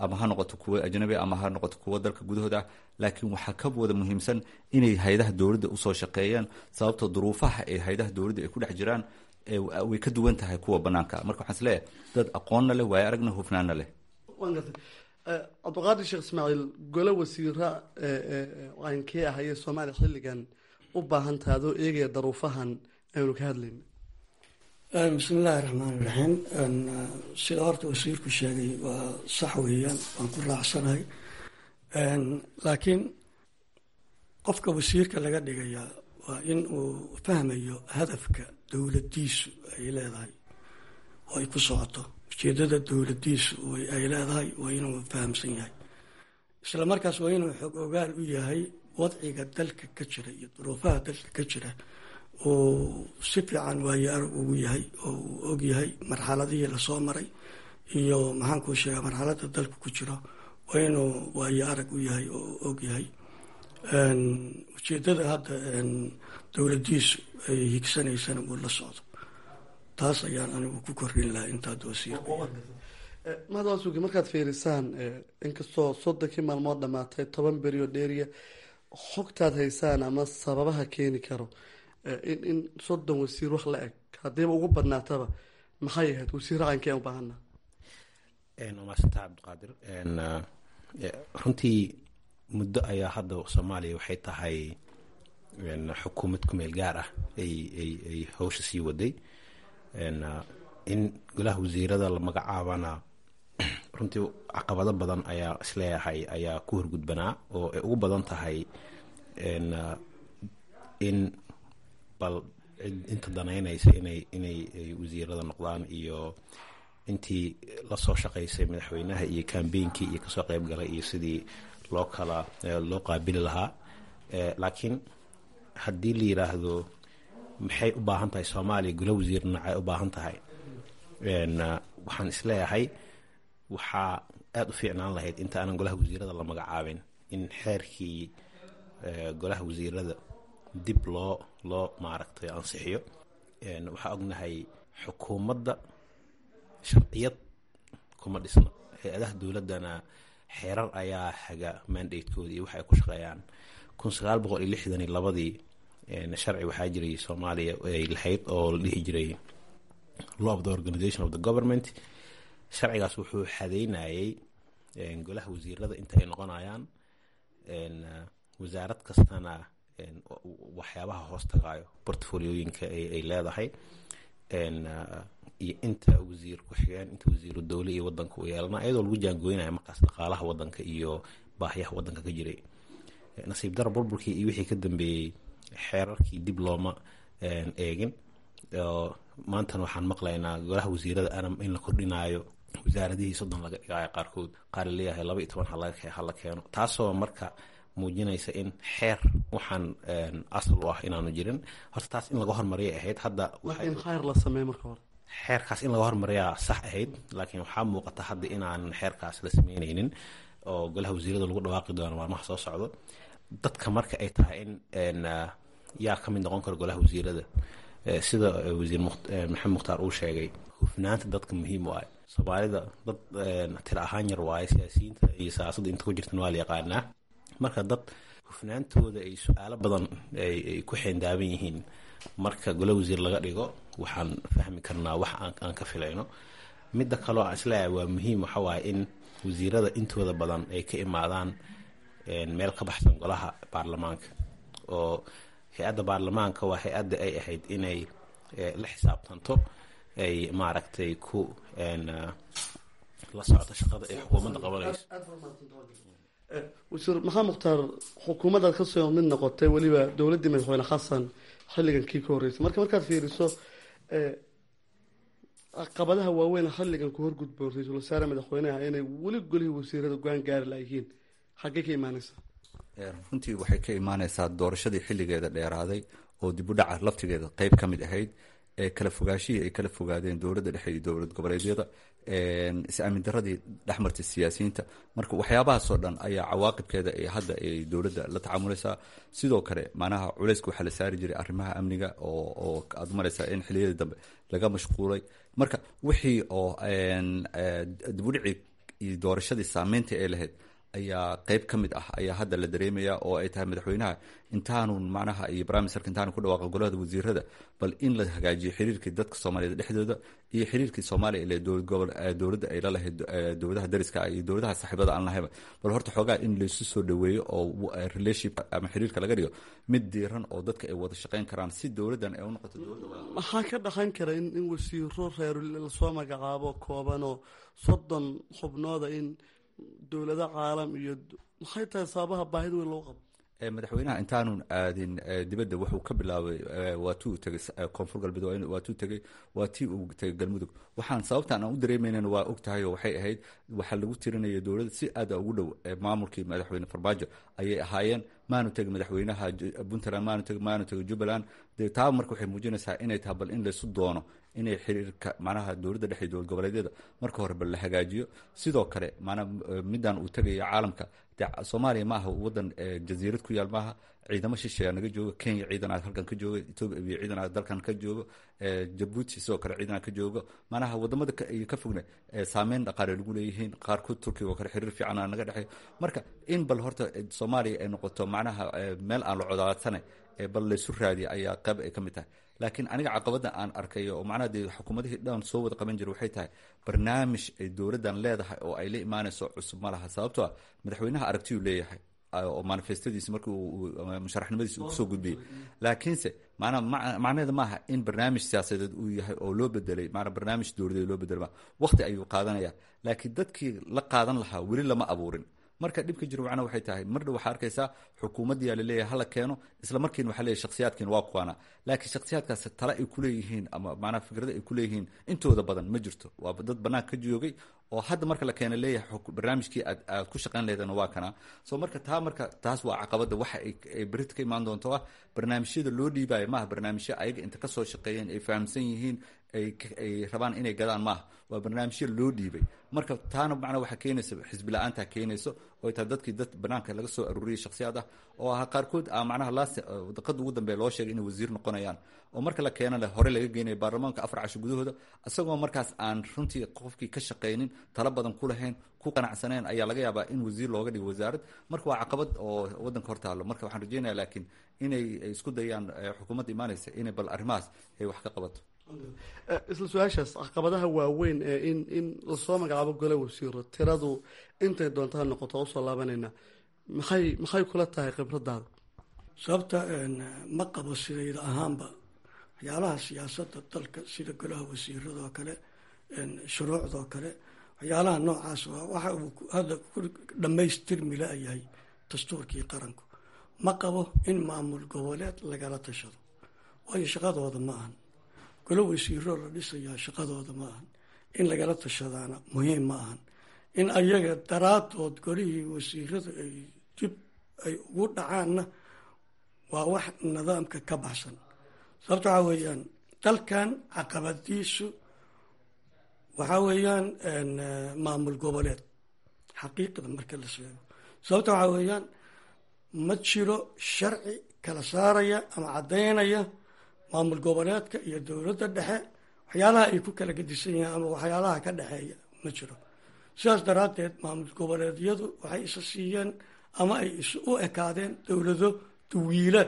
ama ha noqoto kuwo ajnabi ama ha noqoto kuwo dalka gudahooda ah laakiin waxaa ka wada muhiimsan inay hay-adaha dowladda usoo shaqeeyaan sababtoo duruufaha ee hay-adaha dowladda ay ku dhex jiraan way ka duwan tahay kuwa banaanka marka waxaan isleeyahay dad aqoonna leh waayo aragna hufnaana leh waan gartay cabdiqaadir sheekh ismaaciil gole wasiira aankee ahayee soomaaliya xilligan u baahan tahay adoo eegaya daruufahan aynu ka hadlayna bismi illaahi raxmaan iraxiim sida horta wasiirku sheegay waa sax weeyaan waan ku raacsanahay laakiin qofka wasiirka laga dhigayaa waa in uu fahmayo hadafka dowladdiisu ay leedahay oo ay ku socoto ujeedada dowladdiisu ay leedahay waa inuu fahamsan yahay isla markaas waa inuu xog ogaal u yahay wadciga dalka ka jira iyo duruufaha dalka ka jira uu si fiican waayo arag ugu yahay oo uu og yahay marxaladihii lasoo maray iyo maxaankuu sheegaa marxaladda dalka ku jiro waa inuu waayo arag u yahay oo uu og yahay ujeedada hadda dowladdiisu ay higsanaysana uu la socdo taas ayaan anigu ku kordhin lahaa intaad wasiirka mahadwaasugi markaad fiirisaan inkastoo soddonkii maalmood dhamaatay toban berioo dheeriya xogtaad haysaan ama sababaha keeni karo in in soddon wasiir wax la eg haddiiba ugu badnaataba maxay ahayd wasiir raqankeen u baahana waa maasanta cabdiqaadir runtii muddo ayaa hadda soomaaliya waxay tahay xukuumad ku meel gaar ah ay ay ay hawsha sii waday in golaha wasiirada la magacaabana runtii caqabado badan ayaa isleeyahay ayaa ku horgudbanaa oo ay ugu badan tahay in bal inta danaynaysa inay inay wasiirada noqdaan iyo intii lasoo shaqaysay madaxweynaha iyo kambeynkii iyo kasoo qeyb galay iyo sidii loo kala loo qaabili lahaa laakiin haddii la yiraahdo maxay u baahan tahay soomaaliya golo wasiir nacay u baahan tahay waxaan isleeyahay waxaa aada u fiicnaan lahayd inta aanan golaha wasiirada la magacaabin in xeerkii golaha wasiirada dib loo loo maaragtay ansixiyo waxaa ognahay xukuumadda sharciyad kuma dhisna hay-adaha dowladdana xeerar ayaa haga mandatekooda iyo waxa ay ku shaqeeyaan kun sagaal boqol iyo lixdan iyo labadii sharci waxaa jiray soomaaliya ay lahayd oo la dhihi jiray law of the organization of the government sharcigaas wuxuu xadeynayay golaha wasiirada inta ay noqonayaan wasaarad kastana waxyaabaha hoos tagaayo portfoliyooyinka ay leedahay iyo inta wasiir ku-xigeen inta wasiiru dowle iyo wadanka u yeelana ayadoo lagu jaangooynaya markaas dhaqaalaha wadanka iyo baahiyaha wadanka ka jiray nasiib dara burburkii iyo wixii ka dambeeyey xeerarkii dib looma eegin maantana waxaan maqlaynaa golaha wasiirada anam in la kordhinaayo wasaaradihii soddon laga dhigaayo qaarkood qaar laleeyahay laba iyo toban hala keeno taasoo marka muujinaysa in xeer waxaan asal u ah inaanu jirin horta taas in laga hormariyay ahayd hadda in khayr la sameey marka hore xeerkaas in laga hormariyaa sax ahayd laakiin waxaa muuqata hadda inaan xeerkaas la sameyneynin oo golaha wasiirada lagu dhawaaqi doono maalmaha soo socdo dadka marka ay tahay in yaa ka mid noqon kara golaha wasiirada sida wasiir maxamed mukhtaar uu sheegay hufnaanta dadka muhiim u ah soomaalida dad tira ahaan yar waaye siyaasiyiinta iyo siyaasadda inta ku jirtan waa la yaqaanaa marka dad hufnaantooda ay su-aalo badan ay ku xeendaaban yihiin marka golo wasiir laga dhigo waxaan fahmi karnaa wax aan ka filayno midda kaloo aan isleeyahay waa muhiim waxa waaye in wasiirada intooda badan ay ka imaadaan meel ka baxsan golaha baarlamaanka oo hay-adda baarlamaanka waa hay-adda ay ahayd inay la xisaabtanto ay maaragtay ku la socoto shaqada ay xukuumadda qabanayso wasiir maxamed mukhtaar xukuumaddaad kasoo mid noqotay weliba dowladdii madaxweyne xasan xilligan kii ka horreysay marka markaad fiiriso caqabadaha waaweyn xilligan ku horgudboon ra-iisul wasaare madaxweyneha inay weli golihii wasiirada go-aan gaari layihiin xaggee ka imaaneysaa runtii waxay ka imaaneysaa doorashadii xilligeeda dheeraaday oo dibudhaca laftigeeda qeyb ka mid ahayd ee kala fogaashihii ay kala fogaadeen dowladda dhexe iyo dowlad goboleedyada is-aamin daradii dhexmartay siyaasiyiinta marka waxyaabahaasoo dhan ayaa cawaaqibkeeda ee hadda ay dowladda la tacaamulaysaa sidoo kale macnaha culeyska waxaa la saari jiray arrimaha amniga oo aad mareysaa in xiliyadii dambe laga mashquulay marka wixii oo dibudhici iyo doorashadii saameynta ee lahayd ayaa qeyb ka mid ah ayaa hadda la dareemaya oo ay tahay madaxweynaha intaanu macnaha iyo briministerka intaanu ku dhawaaqa golahada wasiirada bal in la hagaajiyo xiriirkii dadka soomaaliyeed dhexdooda iyo xiriirkii soomaaliya ile dowladda ay la lahayd dowladaha dariska iyo dowladaha saaxiibada aan lahayba bal horta xoogaa in laysu soo dhaweeyo oo relationship ama xiriirka laga dhigo mid diiran oo dadka ay wada shaqeyn karaan si dowladdan ay u noqoto maxaa ka dhaqan kara in in wasiiro reer lasoo magacaabo koobanoo soddon xubnooda in dowlado caalam iyo maxay tahay sababaha baahida weyn loo qabo madaxweynaha intaanun aadin dibadda wuxuu ka bilaabay waa tii uu tegay koonfur galbeed waa tii tegey waa tii uu tegay galmudug waxaan sababtaan aan u dareemaynan waa og tahay oo waxay ahayd waxaa lagu tirinaya dowladda si aada ugu dhow maamulkii madaxweyne farmaajo ayay ahaayeen maanu tegay madaxweynaha puntland maanu tegay maanu tegay jubbaland dee taa marka waxay muujinaysaa inay tahay bal in laysu doono inay xiriirka macnaha dowladda dhexe dowlad goboleedyada marka hore bal la hagaajiyo sidoo kale maanaa midaan uu tegaya caalamka de soomaaliya maaha wadan jaziirad ku yaal maaha ciidamo shisheeya naga joogo kenya ciidan aad halkan ka jooga etoobiya ciidan aad dalkan ka joogo jabuuti sidoo kale ciidan aad ka joogo manaha wadamada iyo ka fogna saameyn dhaqaale lagu leeyihiin qaarkood turkiga oo kale xiriir fiican aa naga dhexey marka in bal horta soomaaliya ay noqoto macnaha meel aan la codaadsane bal laysu raadiya ayaa qayb ay ka mid tahay laakiin aniga caqabada aan arkayo oo macnaha dee xukuumadihii dhan soo wada qaban jira waxay tahay barnaamij ay dowladdan leedahay oo ay la imaanayso cusub ma laha sababtoo ah madaxweynaha aragtiyuu leeyahay oo manifestadiisi markii musharaxnimadiisi uu kusoo gudbiyey laakiinse maanaa macnaheeda maaha in barnaamij siyaasadeed uu yahay oo loo bedelay maanaa barnaamij dowladeed loo bedelay ma waqti ayuu qaadanaya laakiin dadkii la qaadan lahaa weli lama abuurin marka dhibka jiro macnaha waxay tahay mar dhow waxaa arkaysaa xukuumaddiyaa laleeyahay hala keeno isla markiina waxaa leeyahay shakhsiyaadkiina waa kuwaana laakiin shakhsiyaadkaas tale ay kuleeyihiin ama macnaha fikrada ay kuleeyihiin intooda badan ma jirto waa dad banaanka ka joogay oo hadda marka la keena leeyahay barnaamijkii aad aad ku shaqayn leedana waa kana soo marka taa marka taas waa caqabada waxa ay berita ka imaan doonto ah barnaamijyada loo dhiibayo maaha barnaamijyo ayaga inta kasoo shaqeeyeen ay fahamsan yihiin ay rabaan inay gadaan maaha waa barnaamijyo loo dhiibay marka taana macnaa waxaa keenaysa xisbi la-aanta keenayso oo tahay dadkii dad banaanka laga soo aruuriyay shakhsiyaad ah oo ah qaarkood a macnaha laas daqada ugu dambeeya loo sheegay inay wasiir noqonayaan oo marka la keenana hore laga geenaya baarlamaanka afar casho gudahooda isagoo markaas aan runtii qofkii ka shaqaynin talo badan ku lahayn ku qanacsaneen ayaa laga yaabaa in wasiir looga dhigo wasaarad marka waa caqabad oo wadanka hor taalo marka waxaan rajeynaya laakiin inay isku dayaan xukuumadda imaanaysa inay bal arrimahaas ay wax ka qabato isla su-aashaas caqabadaha waaweyn ee in in lasoo magacaabo gole wasiiro tiradu intay doontaa noqoto usoo laabanayna maxay maxay kula tahay khibradaada sababta ma qabo sidayda ahaanba waxyaalaha siyaasadda dalka sida golaha wasiiradoo kale shuruucdoo kale waxyaalaha noocaas waxa uu hadda ku dhammaystirmi la-yahay dastuurkii qaranku ma qabo in maamul goboleed lagala tashado waayo shaqadooda ma ahan golo wasiiroo la dhisayaa shaqadooda ma ahan in lagala tashadaana muhiim ma ahan in ayaga daraadood golihii wasiirada ay dib ay ugu dhacaanna waa wax nidaamka ka baxsan sababta waxaa weeyaan dalkan caqabadiisu waxaa weeyaan maamul goboleed xaqiiqda marka la sheego sababta waxaa weeyaan ma jiro sharci kala saaraya ama caddaynaya maamul goboleedka iyo dowladda dhexe waxyaalaha ay ku kala gedisan yihiin ama waxyaalaha ka dhexeeya ma jiro sidaas daraaddeed maamul goboleedyadu waxay isa siiyeen ama ay is u ekaadeen dowlado duwiilaad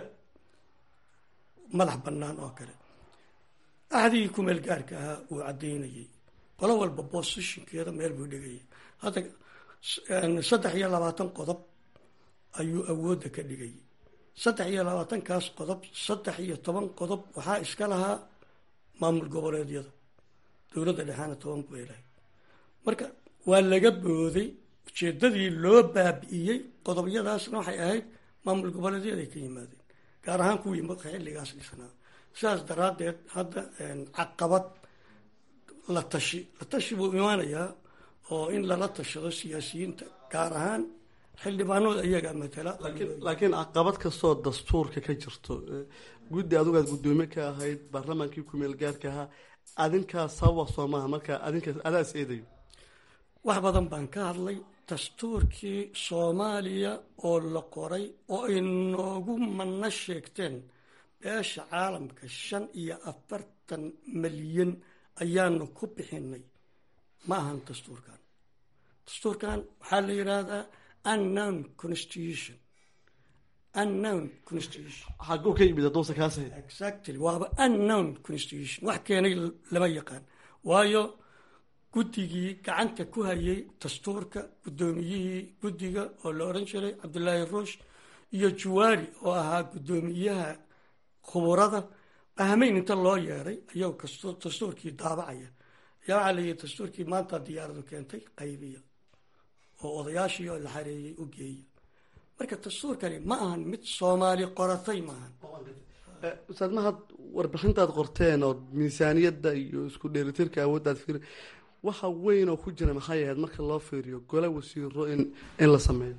madax bannaan oo kale axdigii kumeel gaarka ahaa uu caddaynayay qolo walba bosishinkeeda meel buu dhigayay hadda saddex iyo labaatan qodob ayuu awoodda ka dhigayay saddex iyo labaatankaas qodob saddex iyo toban qodob waxaa iska lahaa maamul goboleedyada dowladda dhexaana toban bay lahayd marka waa laga booday ujeedadii loo baabi'iyey qodobyadaasna waxay ahayd maamul goboleedyaday ka yimaadeen gaar ahaan kuwii xilligaas dhisnaa sidaas daraaddeed hadda caqabad la tashi la tashi buu imaanayaa oo in lala tashado siyaasiyiinta gaar ahaan xildhibaanooda iyaga matala laakiin caqabad kastoo dastuurka ka jirto guddi adugaad guddoomiye ka ahayd baarlamaankii kumeel gaarka ahaa adinkaa sababa soo maaha marka adinkaas adaas eedayo wax badan baan ka hadlay dastuurkii soomaaliya oo la qoray oo ay noogu manno sheegteen beesha caalamka shan iyo afartan malyan ayaanu ku bixinay ma ahan dastuurkan dastuurkan waxaa la yidhaahdaa unknown constitution unknown constitution xaguu ka yimid adoonsa kaas ahayd exactly waaba unknown constitution wax keenay lama yaqaan waayo guddigii gacanta ku hayay dastuurka guddoomiyihii guddiga oo la odhan jiray cabdullaahi ruush iyo juwaari oo ahaa guddoomiyaha khuburada ahmeyn inta loo yeeray ayagoo kasto dastuurkii daabacaya ayaa waxaa layihi dastuurkii maanta diyaaradu keentay qaybiya oo odayaashii oo la xareeyey u geeya marka dastuurkani ma ahan mid soomaali qoratay maahan ustaad mahad warbixintaad qorteen oo miisaaniyadda iyo isku dheelitirka awooddaad fiir waxa weyn oo ku jira maxay ahayd marka loo fiiriyo gole wasiiro in in la sameeyo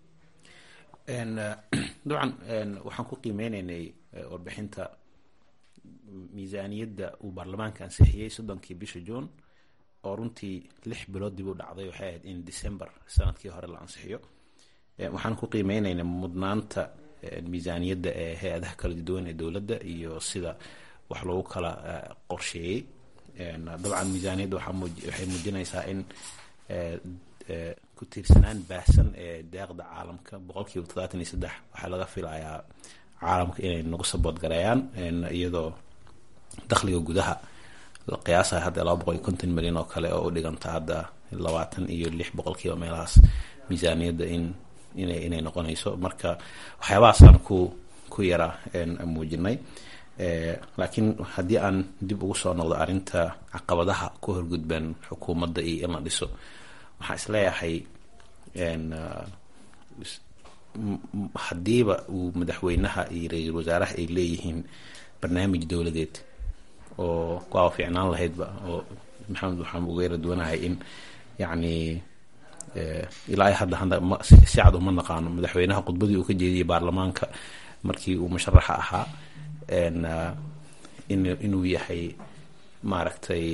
dabcan waxaan ku qiimeyneynay warbixinta miisaaniyadda uu baarlamaanka ansixiyey soddonkii bisha juun oo runtii lix bilood dib u dhacday waxay ahayd in december sanadkii hore la ansixiyo waxaan ku qiimeyneynay mudnaanta miisaaniyadda ee hay-adaha kala duwan ee dowladda iyo sida wax lagu kala qorsheeyey dabcan miisaaniyadda waxay muujinaysaa in ku tiirsanaan baahsan ee deeqda caalamka boqolkiiba toddobaatan iyo saddex waxaa laga filayaa caalamka inay nagu saboodgareeyaan iyadoo dakhliga gudaha la qiyaasaya hadda laba boqol iyo konton milyan oo kale oo u dhiganta hadda labaatan iyo lix boqolkiiba meelahaas miisaaniyadda in inay inay noqonayso marka waxyaabahaasaan ku ku yara muujinay laakiin haddii aan dib ugu soo noqdo arrinta caqabadaha ku horgudban xukuumadda iyo in la dhiso waxaan isleeyahay haddiiba uu madaxweynaha iyo ra-iisul wasaaraha ay leeyihiin barnaamij dowladeed oo kuwaa fiicnaan lahaydba oo maxamed waxaan uga yara duwanahay in yacni ilaa hadda hadda si cad uma naqaano madaxweynaha khudbadii uu ka jeediyey baarlamaanka markii uu musharaxa ahaa inuu yahay maaragtay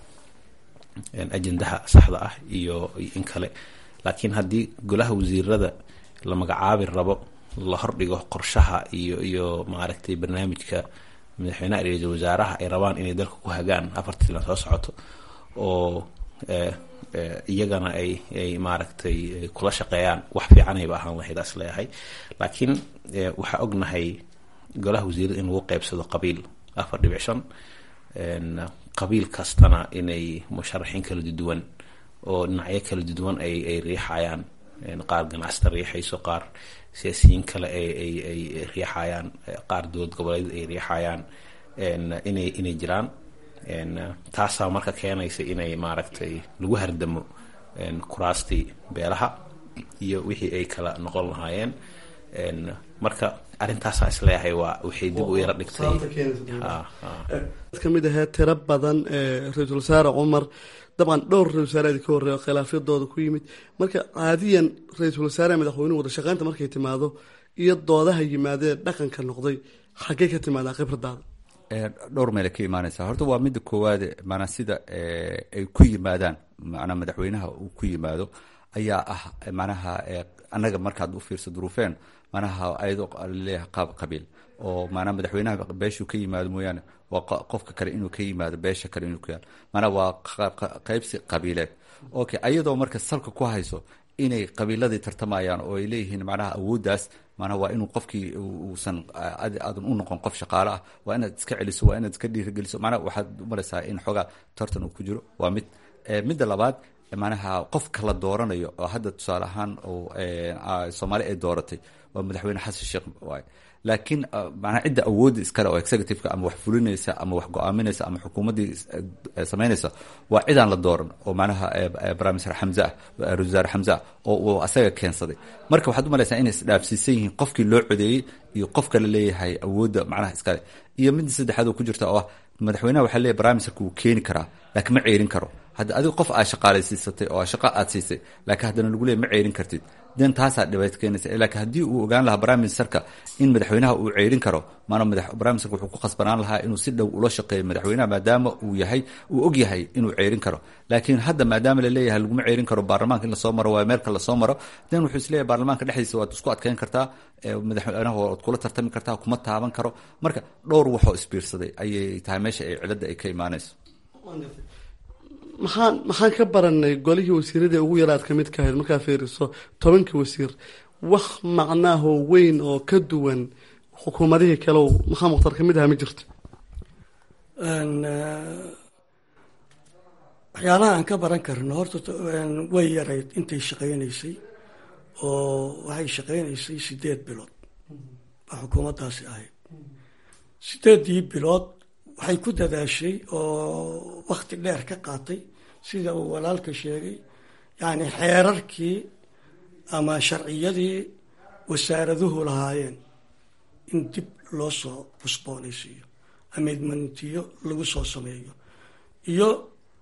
ajendaha saxda ah iyo in kale laakiin haddii golaha wasiirada la magacaabi rabo la hordhigo qorshaha iyo iyo maaragtay barnaamijka madaxweynaha ra-iisul wasaaraha ay rabaan inay dalka ku hagaan afartii sano soo socoto oo iyagana ay ay maaragtay kula shaqeeyaan wax fiicanayba ahaan lahayd as leeyahay laakiin waxaa ognahay golaha wasiirada in lagu qeybsado qabiil afar dhibic shan qabiil kastana inay musharaxiin kala duwan oo dhinacyo kala duwan ay ay riixayaan qaar ganacsata riixayso qaar siyaasiyiin kale ay ay ay riixayaan qaar dowlad goboleed ay riixayaan inay inay jiraan taasaa marka keenaysa inay maaragtay lagu hardamo kuraastii beelaha iyo wixii ay kala noqon lahaayeen marka arrintaasaa isleeyahay waa waxay dib u yara dhigtay ka mid ahee tiro badan ra-iisul wasaare cumar dabcan dhowr ra-isul wasaare idinka horreeya khilaafyadooda ku yimid marka caadiyan ra-iisul wasaare madaxweynuhu wada shaqeynta markay timaado iyo doodaha yimaadee dhaqanka noqday xaggay ka timaadaa khibradaada dhowr meele ka imaanaysa horta waa midda koowaade maanaa sida ay ku yimaadaan manaa madaxweynaha uu ku yimaado ayaa ah manaha annaga markaad u fiirso duruufeen manaha ayadoo laleeyahay qaab qabiil oo maanaa madaxweynaha beeshuu ka yimaado mooyaane waa qofka kale inuu ka yimaado beesha kale inuu ka yaado maanaa waa qaybsi qabiileed okay ayadoo marka salka ku hayso inay qabiiladii tartamayaan oo ay leeyihiin macnaha awooddaas maanaa waa inuu qofkii uusan aadan u noqon qof shaqaale ah waa inaad iska celiso waa inaad iska dhiirigeliso macnaha waxaad umalaysaa in xoogaa tartan uu ku jiro waa mid midda labaad manaha qofka la dooranayo oo hadda tusaale ahaan soomaali ay dooratay waa madaxweyne xasan sheekh waay laakiin manaa cidda awoodda iskale oo executiveka ama wax fulinaysa ama wax go-aaminaysa ama xukuumaddii samaynaysa waa cidaan la dooran oo manaha brimister xamze ah ra-isul wasaare xamze ah oo uu asaga keensaday marka waxaad umalaysaa inay isdhaafsiisan yihiin qofkii loo codeeyey iyo qofka la leeyahay awoodda macnaha iskale iyo midda saddexaad oo ku jirta oo ah madaxweynaha waxaa leeyahy brimisterka wuu keeni karaa laakiin ma ceerin karo hadda adiga qof aad shaqaalaysiisatay oo shaqo aad siisay laakiin haddana lagu leey ma ceerin kartid den taasaa dhibaato keenaysa laakiin haddii uu ogaan lahaa prime ministerka in madaxweynaha uu ceerin karo maana prime ministerka wuxuu ku khasbanaan lahaa inuu si dhow ula shaqeeyo madaxweynaha maadaama uu yahay uu og yahay inuu ceerin karo laakiin hadda maadaama laleeyahay laguma ceerin karo baarlamaanka in lasoo maro waa meelka lasoo maro den wuxuu isleeyahay baarlamaanka dhexdiisa waad isku adkeyn kartaa madaxweynaha waad kula tartami kartaa kuma taaban karo marka dhowr waxoo isbiirsaday ayay tahay meesha ay ciladda ay ka imaanayso maxaan maxaan ka baranay golihii wasiiradii ugu yaraad ka mid ka ahayd markaa fiiriso tobankii wasiir wax macnaahoo weyn oo ka duwan xukuumadihii kale maxaa mukhtar ka mid aha ma jirto waxyaalaha aan ka baran karno horta way yarayd intay shaqaynaysay oo waxay shaqaynaysay sideed bilood baa xukuumaddaasi ahayd sideeddii bilood waxay ku dadaashay oo wakti dheer ka qaatay sida uu walaalka sheegay yacni xeerarkii ama sharciyadii wasaaraduhu lahaayeen in dib loo soo cusboonaysiiyo amidmantiyo lagu soo sameeyo iyo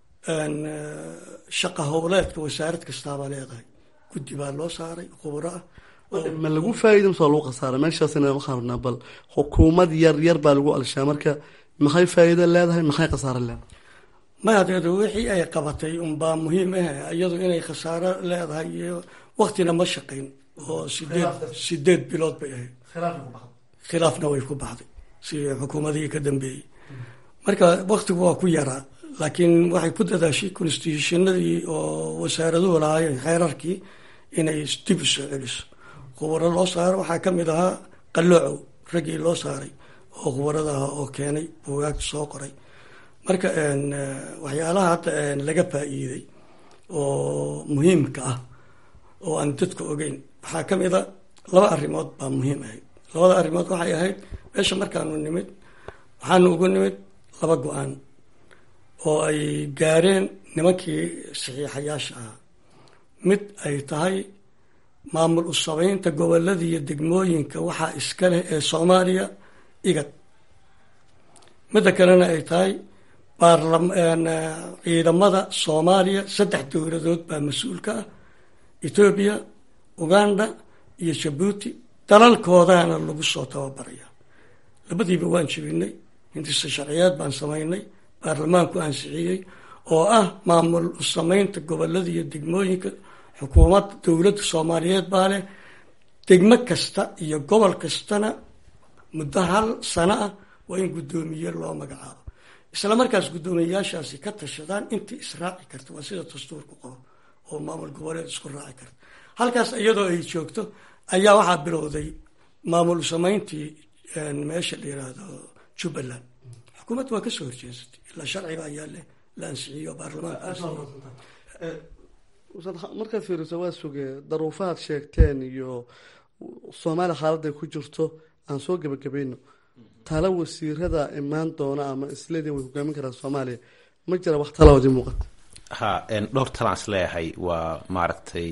shaqa howleedka wasaarad kastaabaa leedahay guddi baa loo saaray khubro ah ma lagu faa'iida mise waa lagu khasaara meeshaasina waxaan rabnaa bal xukuumad yar yar baa lagu alshaa marka maxay faa'iido leedahay maxay khasaaro leedahay maya deedo wixii ay qabatay unbaa muhiim ah iyadu inay khasaaro leedahay iyo waktina ma shaqayn oo sideed sideed bilood bay ahayd khilaafna way ku baxday si xukuumadihii ka dambeeyey marka waktigu waa ku yaraa laakiin waxay ku dadaashay constitutionadii oo wasaaraduhu lahaayeen xeerarkii inay dib u soo celiso khubaro loo saaro waxaa ka mid ahaa qalloocow raggii loo saaray oo khubarada ah oo keenay buugaagta soo qoray marka waxyaalaha hadda laga faa'iiday oo muhiimka ah oo aan dadka ogeyn waxaa ka mid a laba arrimood baa muhiim ahayd labada arrimood waxay ahayd meesha markaanu nimid waxaanu ugu nimid laba go-aan oo ay gaareen nimankii saxiixayaasha ahaa mid ay tahay maamul u sameynta gobolada iyo degmooyinka waxaa iska leh ee soomaaliya igad midda kalena ay tahay ciidamada soomaaliya saddex dowladood baa mas-uulka ah etoobiya uganda iyo jabuuti dalalkoodaana lagu soo tababaraya labadiiba waan jibinay hindisa sharciyeed baan samaynay baarlamaanku ansixiyey oo ah maamul u sameynta gobolada iyo degmooyinka xukuumadda dowladda soomaaliyeed baa leh degmo kasta iyo gobol kastana muddo hal sano ah waa in guddoomiye loo magacaabo isla markaas guddoomiyeyaashaasi ka tashadaan intii israaci karta waa sida dastuurku qabo oo maamul goboleed isku raaci karta halkaas iyadoo ay joogto ayaa waxaa bilowday maamul sameyntii meesha la yiraahdo jubbaland xukuumadda waa kasoo horjeesatay ilaa sharciga ayaa la ansixiyo baarlamaanka markaad fiiriso waa sugee daruufahaad sheegteen iyo soomaaliya xaaladday ku jirto aan soo gebagabayno tala wasiirada imaan doona ama isleedin way hogaamin karaan soomaaliya ma jira wax talaoodii muuqata ha dhowr talaan is leeyahay waa maaragtay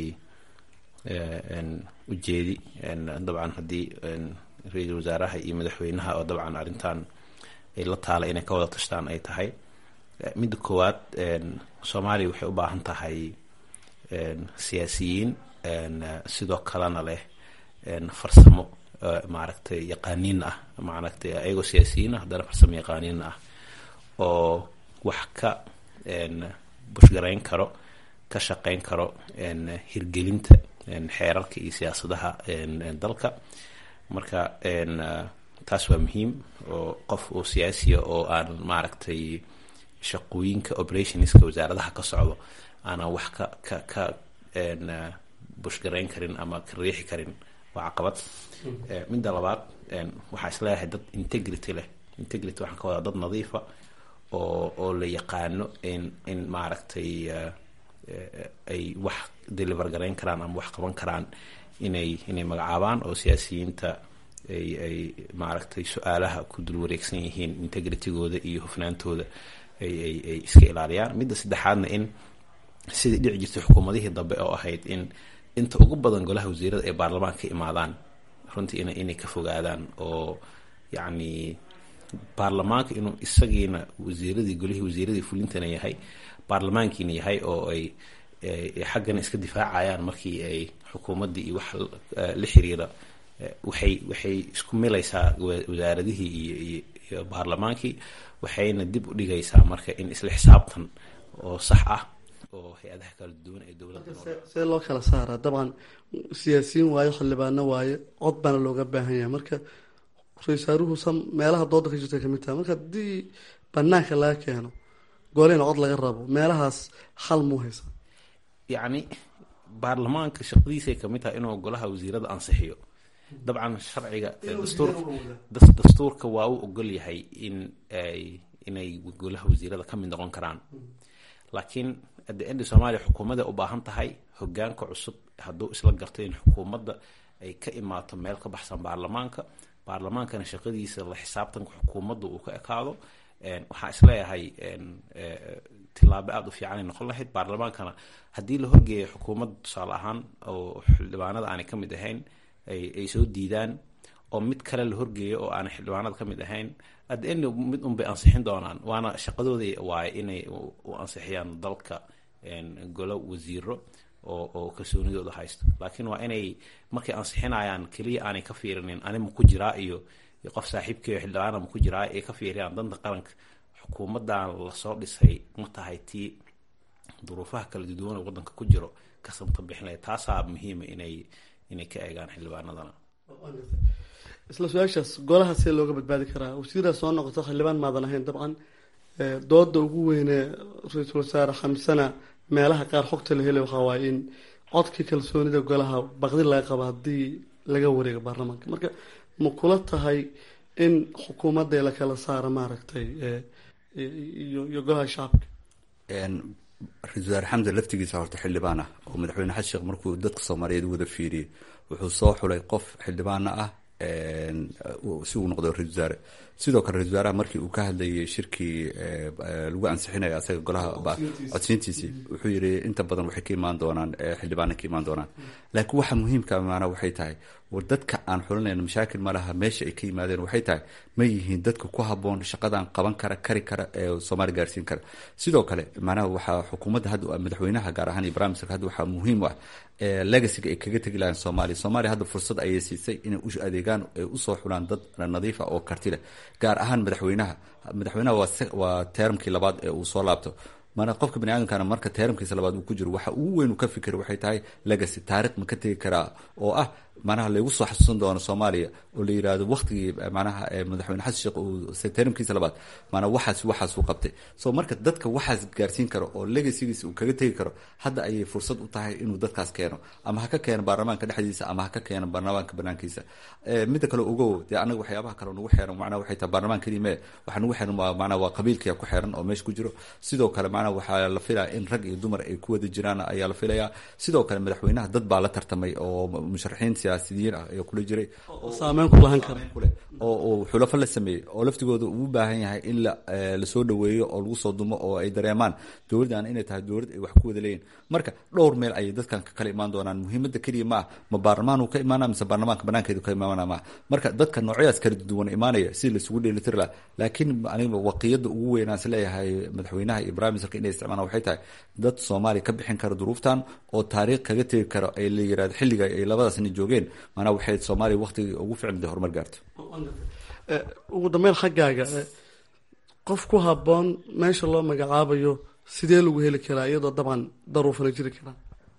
ujeedi dabcan haddii ra-iisul wasaaraha iyo madaxweynaha oo dabcan arrintan ay la taala inay ka wada tashtaan ay tahay midda koowaad soomaaliya waxay u baahan tahay siyaasiyiin sidoo kalena leh farsamo maaragtay yaqaaniin ah maaragtay ayagoo siyaasiyiin ah haddana farsamo yaqaaniin ah oo wax ka bushgarayn karo ka shaqayn karo hirgelinta xeerarka iyo siyaasadaha dalka marka taas waa muhiim oo qof oo siyaasiya oo aan maaragtay shaqooyinka operationska wasaaradaha ka socdo aanan wax ka ka ka bushgarayn karin ama ka riixi karin waa caqabad midda labaad waxaa isleeyahay dad integrity leh integrity waxaan ka wadaa dad nadiifa oo oo la yaqaano in in maaragtay ay wax deliver garayn karaan ama wax qaban karaan inay inay magacaabaan oo siyaasiyiinta ay ay maaragtay su-aalaha ku dul wareegsan yihiin integritygooda iyo hufnaantooda ay ay ay iska ilaaliyaan midda saddexaadna in sidai dhici jirtay xukuumadihii dambe oo ahayd in inta ugu badan golaha wasiirada ay baarlamaanka ka imaadaan runtii ina inay ka fogaadaan oo yacni baarlamaanka inuu isagiina wasiiradii golihii wasiiradii fulintana yahay baarlamaankiina yahay oo ay xaggana iska difaacayaan markii ay xukuumaddii iyo wax la xiriira waxay waxay isku milaysaa wasaaradihii iyo iyo iyo baarlamaankii waxayna dib u dhigaysaa marka in isla xisaabtan oo sax ah oo hay-adaha kala duwan ee dowladda see loo kala saaraa dabcan siyaasiyiin waayo xildhibaano waaye cod baana looga baahan yahay marka ra-iisaaruhu meelaha dooda ka jirta kamid tahay marka haddii banaanka laga keeno golihina cod laga rabo meelahaas xal muu haysa yacni baarlamaanka shaqadiisay kamid tahay inuu golaha wasiirada ansixiyo dabcan sharciga dastuurka dastuurka waa u ogol yahay in ay inay golaha wasiirada ka mid noqon karaan laakiin at the end soomaaliya xukuumadda u baahan tahay hogaanka cusub hadduu isla garto in xukuumadda ay ka imaato meel ka baxsan baarlamaanka baarlamaankana shaqadiisa la xisaabtanka xukuumadda uu ka ekaado waxaa isleeyahay tilaabo aada u fiicanay noqon lahayd baarlamaankana haddii la horgeeya xukuumadda tusaale ahaan oo xildhibaanada aanay ka mid ahayn ay soo diidaan oo mid kale la horgeeyo oo aanay xildhibaanada ka mid ahayn at the end mid unbay ansixin doonaan waana shaqadooda waaye inay u ansixiyaan dalka golo wasiiro oo oo kalsoonidooda haysto laakiin waa inay markay ansixinayaan keliya aanay ka fiirinin ani ma ku jiraa iyo qof saaxiibkeeyo xildhibaana ma ku jiraa ay ka fiiriyaan danta qaranka xukuumaddan lasoo dhisay ma tahay tii duruufaha kala duwan ee waddanka ku jiro kasamta bixinaya taasaa muhiima inay inay ka eegaan xildhibaanadana isla su-aashaas golaha see looga badbaadi karaa wasiiraa soo noqoto xildhibaan maadan ahayn dabcan dooda ugu weyne ra-iisul wasaare xamsana meelaha qaar xogta la helay waxaa waaye in codkii kalsoonida golaha baqdi laga qabo haddii laga wareego baarlamaanka marka ma kula tahay in xukuumadda la kala saaro maaragtay iyo iyo golaha shacabka ra-isul wasaare xamdan laftigiisa horta xildhibaan ah oo madaxweyne xasan sheekh markuu dadka soomaaliyeed wada fiiriyey wuxuu soo xulay qof xildhibaana ah si uu noqdo ra-isul wasaare sidoo kale ra-isul wasaaraha markii uu ka hadlayay shirkii lagu ansixinayo asaga golaha codsiintiisii wuxuu yidhi inta badan waxay ka imaan doonaan xildhibaana ka imaan doonaan laakiin waxa muhiimka maanaa waxay tahay war dadka aan xulinayno mashaakil ma laha meesha ay ka yimaadeen waxay tahay ma yihiin dadka ku haboon shaqadan qaban kara kari kara ee soomaaliya gaarsiin kara sidoo kale macnaha waxaa xukuumadda hadda madaxweynaha gaar ahaan iyo barnaamijka hadda waxaa muhiim u ah legacyga ay kaga tegi lahayn soomaaliya soomaaliya hadda fursad ayay siisay inay u adeegaan ay usoo xulaan dad nadiif ah oo karti leh gaar ahaan madaxweynaha madaxweynaha waa teeramkii labaad ee uu soo laabto mana qofka bani aadamkana marka teeramkiisa labaad uu ku jiro waxa ugu weyn uu ka fikira waxay tahay legacy taarikh ma ka tegi karaa oo ah manaha laygu soo xasuusan doono soomaaliya oo la yidhaahdo waktigii manaha madaxweyne xasan sheekh uu teeramkiisa labaad maanaa waxaas waxaas uu qabtay so marka dadka waxaas gaarsiin karo oo legacygiisa uu kaga tegi karo hadda ayay fursad u tahay inuu dadkaas keeno ama ha ka keeno baarlamaanka dhexdiisa ama ha ka keeno baarlamaanka banaankiisa midda kale ogow dee anaga waxyaabaha kale nagu xeeran macnaha waxay tahay baarlamaan keliya mee waxa nagu xeeran waa macnaha waa qabiilkiya ku xeeran oo meesha ku jiro sidoo kale macnaha waxaa la filaya in rag iyo dumar ay ku wada jiraan ayaa la filayaa sidoo kale madaxweynaha dad baa la tartamay oo musharaxiin siyaasiyiin ah ayaa kula jiray saameyn ku lahan kara oo xulafo la sameeyey oo laftigooda uu baahan yahay in lasoo dhaweeyo oo lagu soo dumo oo ay dareemaan dowladdan inay tahay dowlad ay wax ku wada leeyihin marka dhowr meel ayay dadkan ka kala imaan doonaan muhiimadda keliya ma ah ma baarlamaan uu ka imaana mise baarlamaanka banaankeedu ka imaana maaha marka dadka noocyadaas kala duwan imaanaya si laisugu dheelitiri laha laakiin aniga waqiyada ugu weynaan is leeyahay madaxweynaha iyo prime ministerka inay isticmaalaan waxay tahay dad soomaaliya ka bixin kara duruuftan oo taariikh kaga tegi karo ay la yirahdo xilliga ay labadaasna joogeen maanaa waxay soomaaliya waqtigii ugu ficilda horumar gaarto ugu dambeyn xaggaaga qof ku haboon meesha loo magacaabayo sidee lagu heli karaa iyadoo dabcan daruufana jiri karaa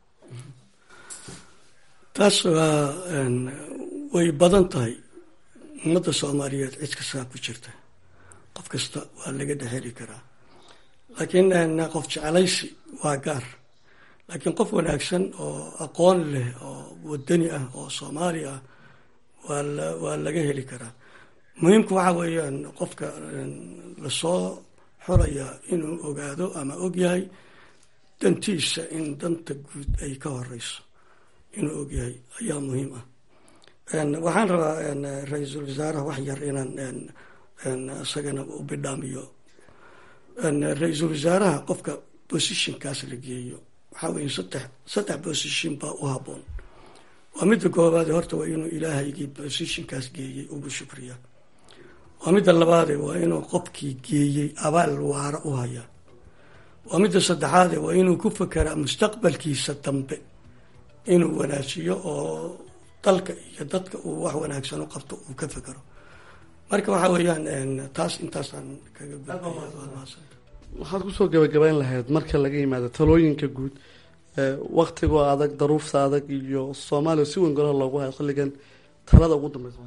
taas waa way badan tahay ummadda soomaaliyeed cid kastaa ku jirta qof kasta waa laga dhexeli karaa laakiin qof jeclaysi waa gaar laakiin qof wanaagsan oo aqoon leh oo wadani ah oo soomaali ah waa la waa laga heli karaa muhiimku waxa weeyaan qofka lasoo xoraya inuu ogaado ama ogyahay dantiisa in danta guud ay ka horeyso inuu ogyahay ayaa muhiim ah waxaan rabaa ra-iisul wasaaraha wax yar inaan isagana u bidhaamiyo ra-iisul wasaaraha qofka positionkaas la geeyo waxaa weya saddex saddex position baa u haboon waa midda koobaade horta waa inuu ilaahaygii positionkaas geeyey ugu shukriya waa midda labaade waa inuu qofkii geeyey abaal waara u haya waa midda saddexaade waa inuu ku fekeraa mustaqbalkiisa dambe inuu wanaajiyo oo dalka iyo dadka uu wax wanaagsan u qabto uu ka fekero marka waxa weeyaan taas intaasaan kaga waxaad kusoo gabagabayn lahayd marka laga yimaado talooyinka guud waktigoo adag daruufta adag iyo soomaaliya si weyn golaha loogu hayo xilligan talada ugu dambeysa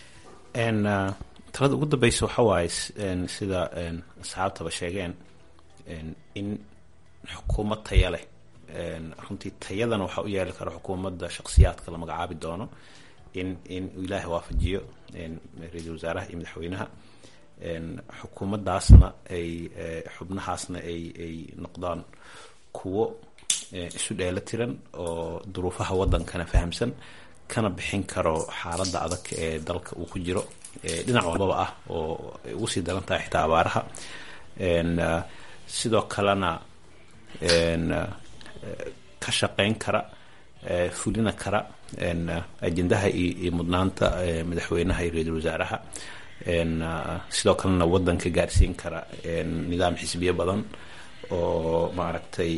talada ugu dambeysa waxa waaye sida asxaabtaba sheegeen in xukuumad taya leh runtii tayadana waxaa u yeeli kara xukuumadda shaksiyaadka la magacaabi doono in in ilaahay waafajiyo ra-iisul wasaaraha iyo madaxweynaha xukuumaddaasna ay xubnahaasna ay ay noqdaan kuwo isu dheelo tiran oo duruufaha waddankana fahamsan kana bixin karo xaaladda adag ee dalka uu ku jiro dhinac walbaba ah oo ay ugu sii daran tahay xitaa abaaraha sidoo kalena ka shaqeyn kara fulina kara ajendaha iyo mudnaanta madaxweynaha iyo ra-iisul wasaaraha sidoo kalena waddanka gaarsiin kara nidaam xisbiyo badan oo maaragtay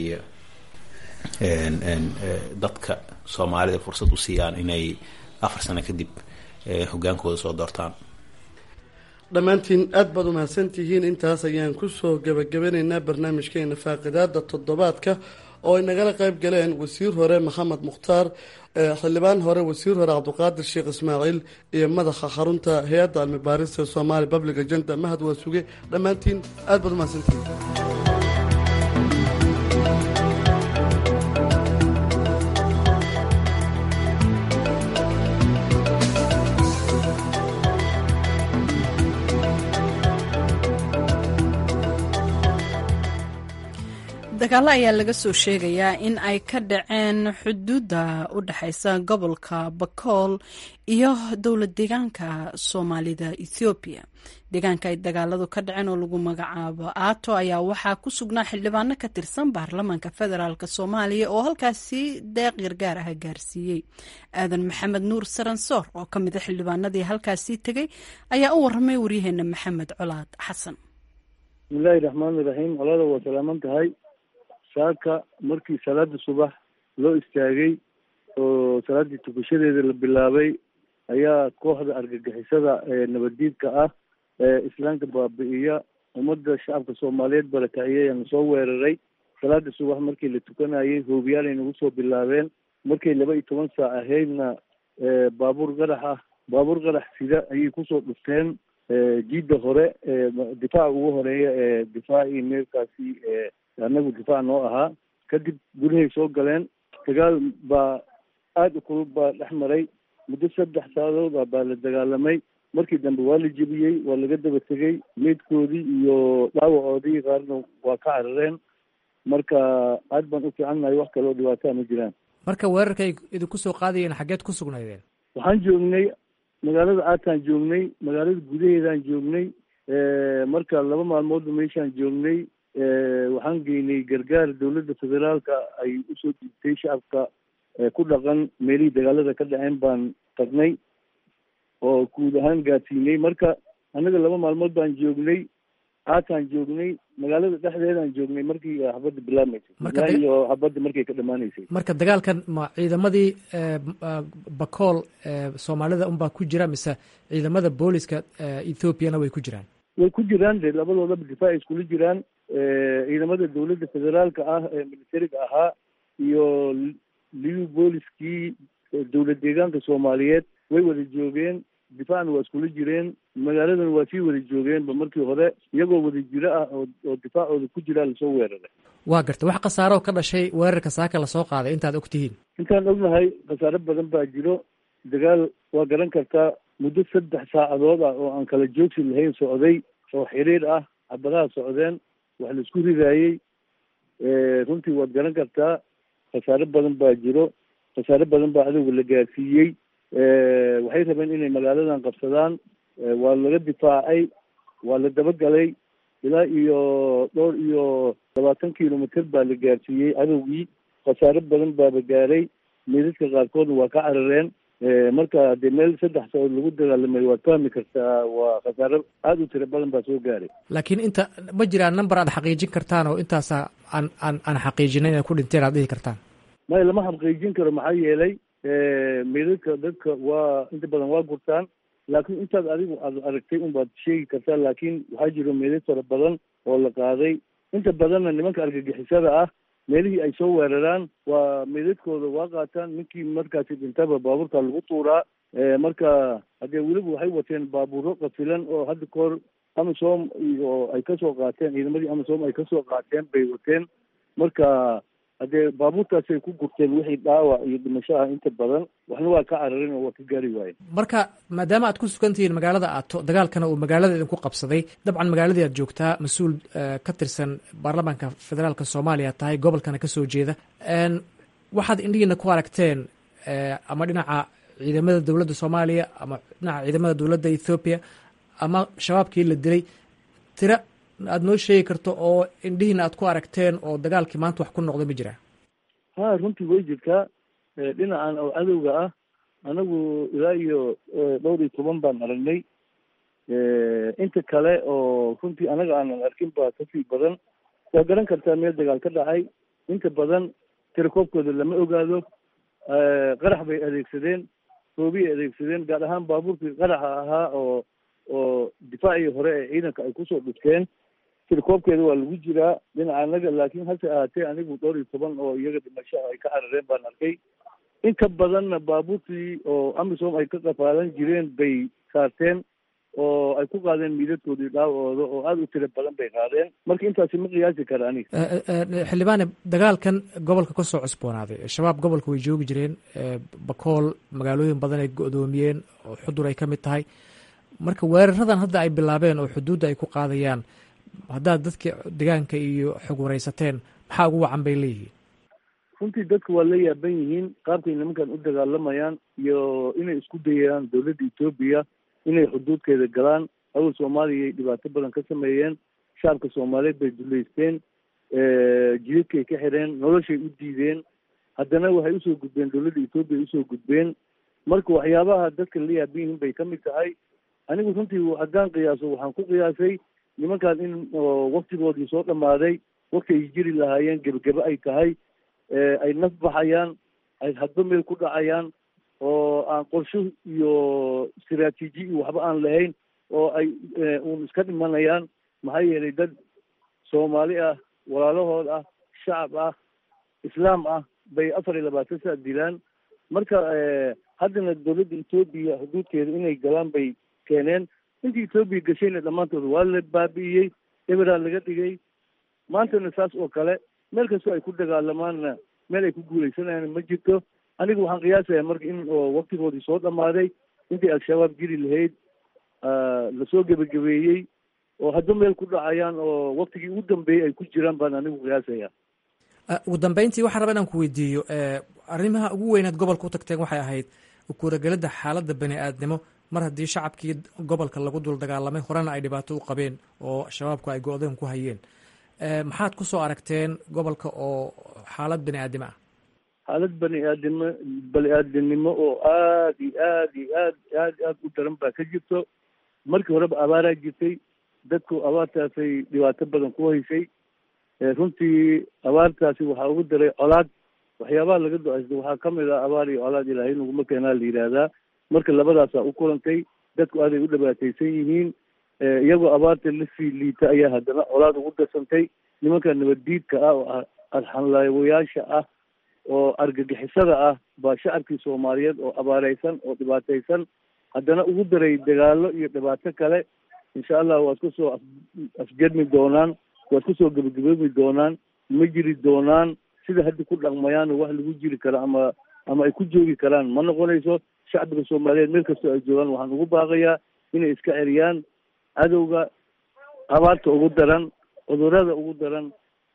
dadka soomaalida fursad u siiyaan inay afar sano kadib hogaankooda soo doortaan dhammaantiin aada baad umahadsantihiin intaas ayaan kusoo gabagabanaynaa barnaamijkeena faaqidaada toddobaadka oo ay nagala qayb galeen wasiir hore maxamed mukhtaar xildhibaan hore wasiir hore cabdiqaadir sheekh ismaaciil iyo madaxa xarunta hay-adda cilmi baarista somaali public agenda mahad waa suge dhammaantiin aada baad umahadsantihiin dagaalo ayaa laga soo sheegayaa in ay ka dhaceen xuduudda u dhexeysa gobolka bakool iyo dowlad deegaanka soomaalida ethoobiya deegaanka ay dagaaladu ka dhaceen oo lagu magacaabo aato ayaa waxaa ku sugnaa xildhibaano ka tirsan baarlamaanka federaalk soomaaliya oo halkaasi deeq gargaar ah gaarsiiyey aadan maxamed nuur saransoor oo ka mida xildhibaanadii halkaasi tegey ayaa u waramay waryaheena maxamed colaad xasan bismillaahi raxmaani raxiim colada waa salaaman tahay saaka markii salaada subax loo istaagay oo salaaddii tukashadeeda la bilaabay ayaa kooxda argagixisada ee nabaddiidka ah ee islaamka baabi'iya ummadda shacabka soomaaliyeed barakaciyay aan soo weeraray salaada subax markii la tukanayay hoobiyaal ay nagu soo bilaabeen markay laba iyo toban saac ahaydna baabuur qarax ah baabuur qarax sida ayay kusoo dhufteen jiidda hore difaaca ugu horeeya ee difaacii meelkaasi annagu difaac noo ahaa kadib gudahay soo galeen dagaal baa aada u kulub baa dhex maray muddo saddex saacadood ah baa la dagaalamay markii dambe waa la jebiyey waa laga daba tegey meydkoodii iyo dhaawacoodii qaarna waa ka carareen marka aad baan u fiicannahay wax kale oo dhibaataa ma jiraan marka weerarkay idinku soo qaadayeen xaggeed ku sugnaydeen waxaan joognay magaalada aataan joognay magaalada gudaheedaan joognay marka laba maalmoodba meeshaan joognay waxaan geynay gargaar dowladda federaalka ay usoo dhiibtay shacabka ku dhaqan meelihii dagaalada ka dhaceen baan tagnay oo guud ahaan gaadsiinay marka annaga laba maalmood baan joognay aataan joognay magaalada dhexdeedaan joognay markii xabadda bilaabmaysay iyo xabadda markay ka dhammaanaysay marka dagaalkan ma ciidamadii bakool soomaalida unbaa ku jira mise ciidamada booliska ethoobiana way ku jiraan way ku jiraan de labadoodaba difaac ay iskula jiraan ciidamada dowladda federaalka ah ee militariga ahaa iyo liu booliskii dowlad deegaanka soomaaliyeed way wada joogeen difaacna waa iskula jireen magaaladan waa sii wada joogeenba markii hore iyagoo wada jiro ah oo oo difaacooda ku jiraa lasoo weeraray waa garta wax khasaaroo ka dhashay weerarka saaka lasoo qaaday intaad og tihiin intaan ognahay khasaare badan baa jiro dagaal waa garan kartaa muddo saddex saacadood ah oo aan kala joogsi lahayn socday oo xiriir ah xabadaha socdeen wax laisku ridaayey runtii waad garan kartaa khasaare badan baa jiro khasaare badan baa cadowga la gaarsiiyey waxay rabeen inay magaaladan qabsadaan waa laga difaacay waa la dabagalay ilaa iyo dhowr iyo labaatan kilomitr baa la gaarsiiyey cadowgii khasaare badan baaba gaaray meydadka qaarkoodna waa ka carareen marka dee meel saddex saood lagu dagaalamay waad fahmi kartaa waa khasaare aada u tiro badan baa soo gaaray laakiin inta ma jiraan number aad xaqiijin kartaan oo intaasa aan aan aan xaqiijinay inay ku dhinteen aad dhihi kartaan maya lama xaqiijin karo maxaa yeelay meydadka dadka waa inta badan waa gurtaan laakiin intaad adigu aad aragtay unbaad sheegi kartaa laakiin waxaa jiro meydad fara badan oo la qaaday inta badanna nimanka argagixisada ah meelihii ay soo weeraraan waa meydadkooda waa qaataan ninkii markaasi dhintaba baabuurka lagu tuuraa marka haddee weliba waxay wateen baabuuro qafilan oo hadda kahor amisom iyo ay kasoo qaateen ciidamadii amisom ay kasoo qaateen bay wateen marka haddee baabuurtaasay ku gurteen wixii dhaawac iyo dhimasho ah inta badan waxna waa ka cararin oo waa ka gaari waayen marka maadaama aad ku sugan tihiin magaalada aato dagaalkana uu magaalada idinku qabsaday dabcan magaaladii aad joogtaa mas-uul ka tirsan baarlamaanka federaalka soomaaliya tahay gobolkana kasoo jeeda waxaad indhihiina ku aragteen ama dhinaca ciidamada dowladda soomaaliya ama dhinaca ciidamada dowladda ethoobiya ama shabaabkii la dilay tira aad noo sheegi karto oo indhihiina aad ku aragteen oo dagaalkii maanta wax ku noqday ma jiraa ha runtii way jirtaa dhinacan oo cadowga ah anagu ilaa iyo dhowr iyo toban baan aragnay inta kale oo runtii anaga aanan arkin baa kasii badan waa garan kartaa meel dagaal ka dhacay inta badan tirakoobkooda lama ogaado qarax bay adeegsadeen roobiyay adeegsadeen gaar ahaan baabuurkii qaraxa ahaa oo oo difaacii hore ee ciidanka ay kusoo dhufteen tirakoobkeeda waa lagu jiraa dhinaca anaga laakiin hase ahaatee anigu dhowr iyo toban oo iyaga dhimashaha ay ka carareen baan arkay inta badanna baabuurtii oo amisom ay ka qafaalan jireen bay saarteen oo ay ku qaadeen miidadkoodii dhaawacooda oo aada u tiro badan bay qaadeen marka intaasi ma qiyaasi kara aniga xildhibaane dagaalkan gobolka ka soo cusboonaaday shabaab gobolka way joogi jireen bakool magaalooyin badan ay go-doomiyeen oo xudur ay ka mid tahay marka weeraradan hadda ay bilaabeen oo xuduudda ay ku qaadayaan haddaad dadka deegaanka iyo xog wareysateen maxaa ugu wacan bay leeyihiin runtii dadka waa la yaaban yihiin qaabkay nimankan u dagaalamayaan iyo inay isku dayayaan dowladda etoobiya inay xuduudkeeda galaan awal soomaaliya ay dhibaato badan ka sameeyeen shacabka soomaaliyeed bay duleysteen jidadkay ka xireen noloshay u diideen haddana waxay usoo gudbeen dowladda etoobiya usoo gudbeen marka waxyaabaha dadka la yaaban yihiin bay ka mid tahay anigu runtii haddaan qiyaaso waxaan ku qiyaasay nimankan in waktigoodii soo dhammaaday wakti ay jiri lahaayeen gebagebe ay tahay ay naf baxayaan ay hadba meel ku dhacayaan oo aan qorsho iyo istaraatiiji iyo waxba aan lahayn oo ay uun iska dhimanayaan maxaa yeelay dad soomaali ah walaalahood ah shacab ah islaam ah bay afar iyo labaatan saa dilaan marka haddana dowladda etoobiya xuduudkeeda inay galaan bay keeneen intii etoobiya gashayna dhammaantooda waa la baabi'iyey eberaa laga dhigay maantana saas oo kale meel kastoo ay ku dagaalamaanna meel ay ku guuleysanayaan ma jirto aniga waxaan qiyaasayaa marka in oo waktigoodii soo dhammaaday intii al-shabaab jiri lahayd lasoo gebagabeeyey oo hadba meel ku dhacayaan oo waktigii ugu dambeeyey ay ku jiraan baan anigu qiyaasaya ugu dambeyntii waxaan rabaa inaan ku weydiiyo arrimaha ugu weynaad gobolka u tagteen waxay ahayd ukuuragelada xaaladda bani aadnimo mar haddii shacabkii gobolka lagu dul dagaalamay horena ay dhibaato u qabeen oo shabaabku ay go-deen ku hayeen maxaad ku soo aragteen gobolka oo xaalad bani aadimo ah xaalad bani aadimo bani aadamnimo oo aad iyo aad iyo aad aad aad u daran baa ka jirto markii horeba abaaraa jirtay dadku abaartaasay dhibaato badan ku haysay runtii abaartaasi waxaa ugu daray colaad waxyaabaha laga do-aysta waxaa kamid ah abaar iyo colaad ilaahay naguma keenaa la yidhaahdaa marka labadaasaa u kulantay dadku aaday u dhibaataysan yihiin iyagoo abaarta lasii liita ayaa haddana colaad ugu darsantay nimanka nabaddiidka ah oo arxanlaawayaasha ah oo argagixisada ah baa shacabkii soomaaliyeed oo abaareysan oo dhibaataysan haddana ugu daray dagaalo iyo dhibaato kale insha allah waad kusoo af afjarmi doonaan waad kusoo gebagaboobi doonaan ma jiri doonaan sida hadda ku dhaqmayaan wax lagu jiri karo ama ama ay ku joogi karaan ma noqonayso shacbiga soomaaliyeed meel kastoo ay joogaan waxaan ugu baaqayaa inay iska celiyaan cadowga abaarta ugu daran cudurada ugu daran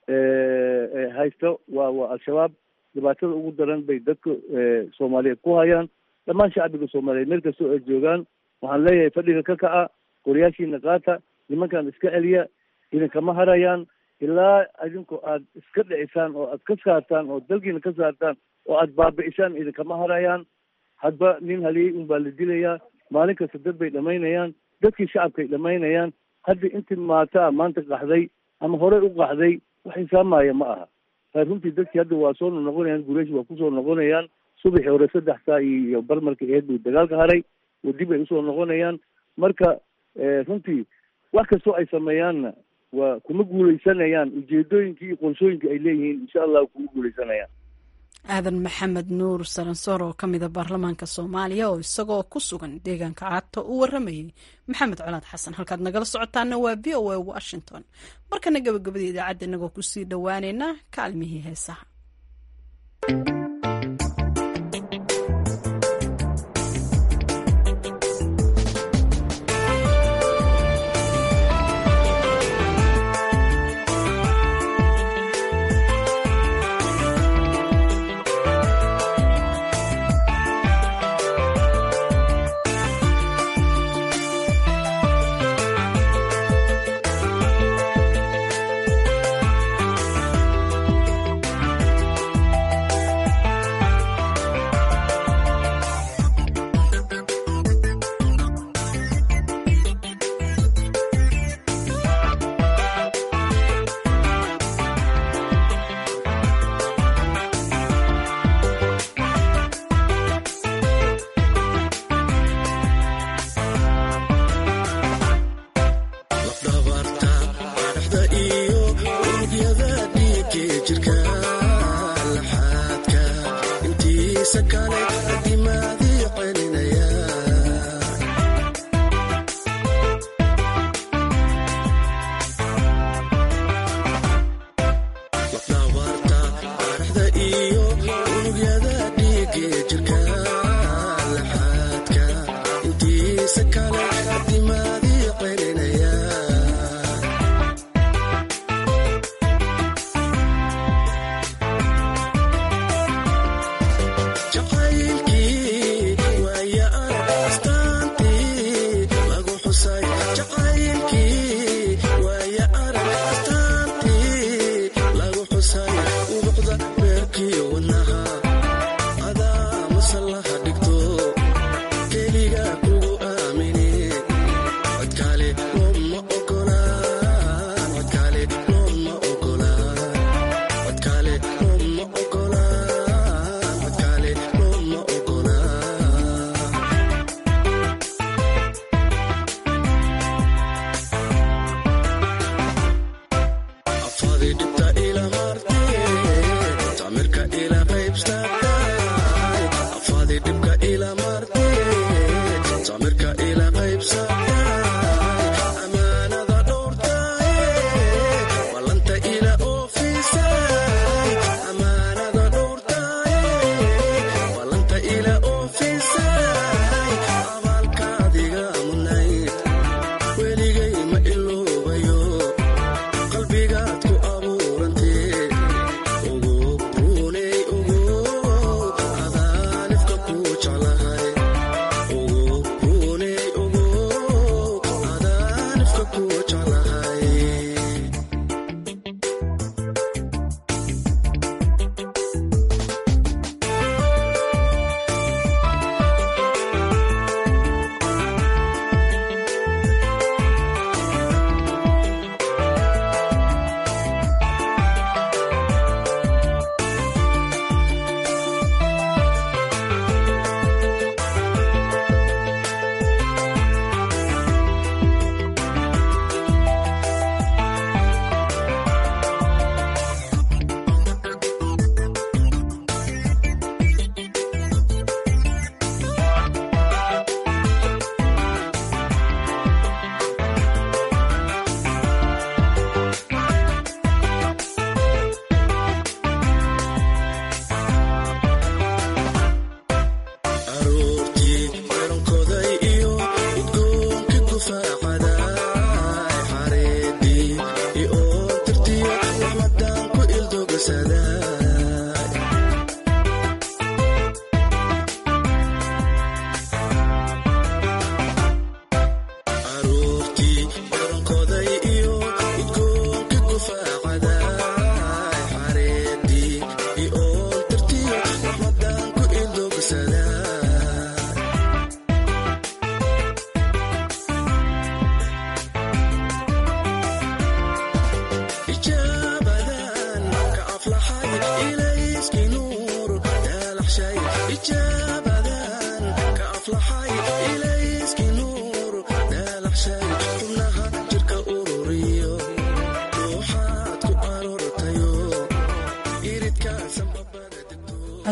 haysto waa waa al-shabaab dhibaatada ugu daran bay dadka soomaaliyeed ku hayaan dhammaan shacbiga soomaaliyeed meel kastoo ay joogaan waxaan leeyahay fadhiga ka kaca qoryaashiina qaata nimankan iska celiya idinkama harayaan ilaa idinku aad iska dhicisaan oo aad ka saartaan oo dalkiina ka saartaan oo aad baabi'isaan idinkama harayaan hadba nin haliyey un baa la dilayaa maalin kasta dad bay dhamaynayaan dadkii shacabkay dhamaynayaan hadda intii maataa maanta qaxday ama horey u qaxday wax xisaamaya ma aha runtii dadkii hadda waa soo noqonayaan gureeshi waa kusoo noqonayaan subaxii hore saddex saa iyo barmarka eed buu dagaalka haray oo dib ay usoo noqonayaan marka runtii wax kastoo ay sameeyaanna waa kuma guuleysanayaan ujeedooyinkii iyo qorshooyinkii ay leeyihiin insha allah kuma guuleysanayaan aadan maxamed nuur saransoor oo ka mida baarlamaanka soomaaliya oo isagoo ku sugan deegaanka caato u waramayay maxamed colaad xasan halkaad nagala socotaana waa v o a washington markana gabagabada idaacadda inagoo kusii dhowaaneyna kaalmihii heesaha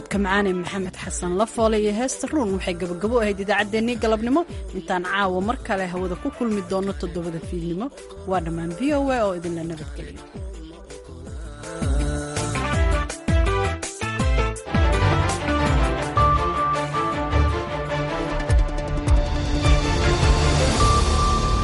codka macaane maxamed xasan lafoole iyo heesta ruun waxay gabagabo ahayd idaacaddeenii galabnimo intaan caawa mar kale hawada ku kulmi doonno toddobada fiidnimo waa dhammaan v o a oo idinla nabadgeliyo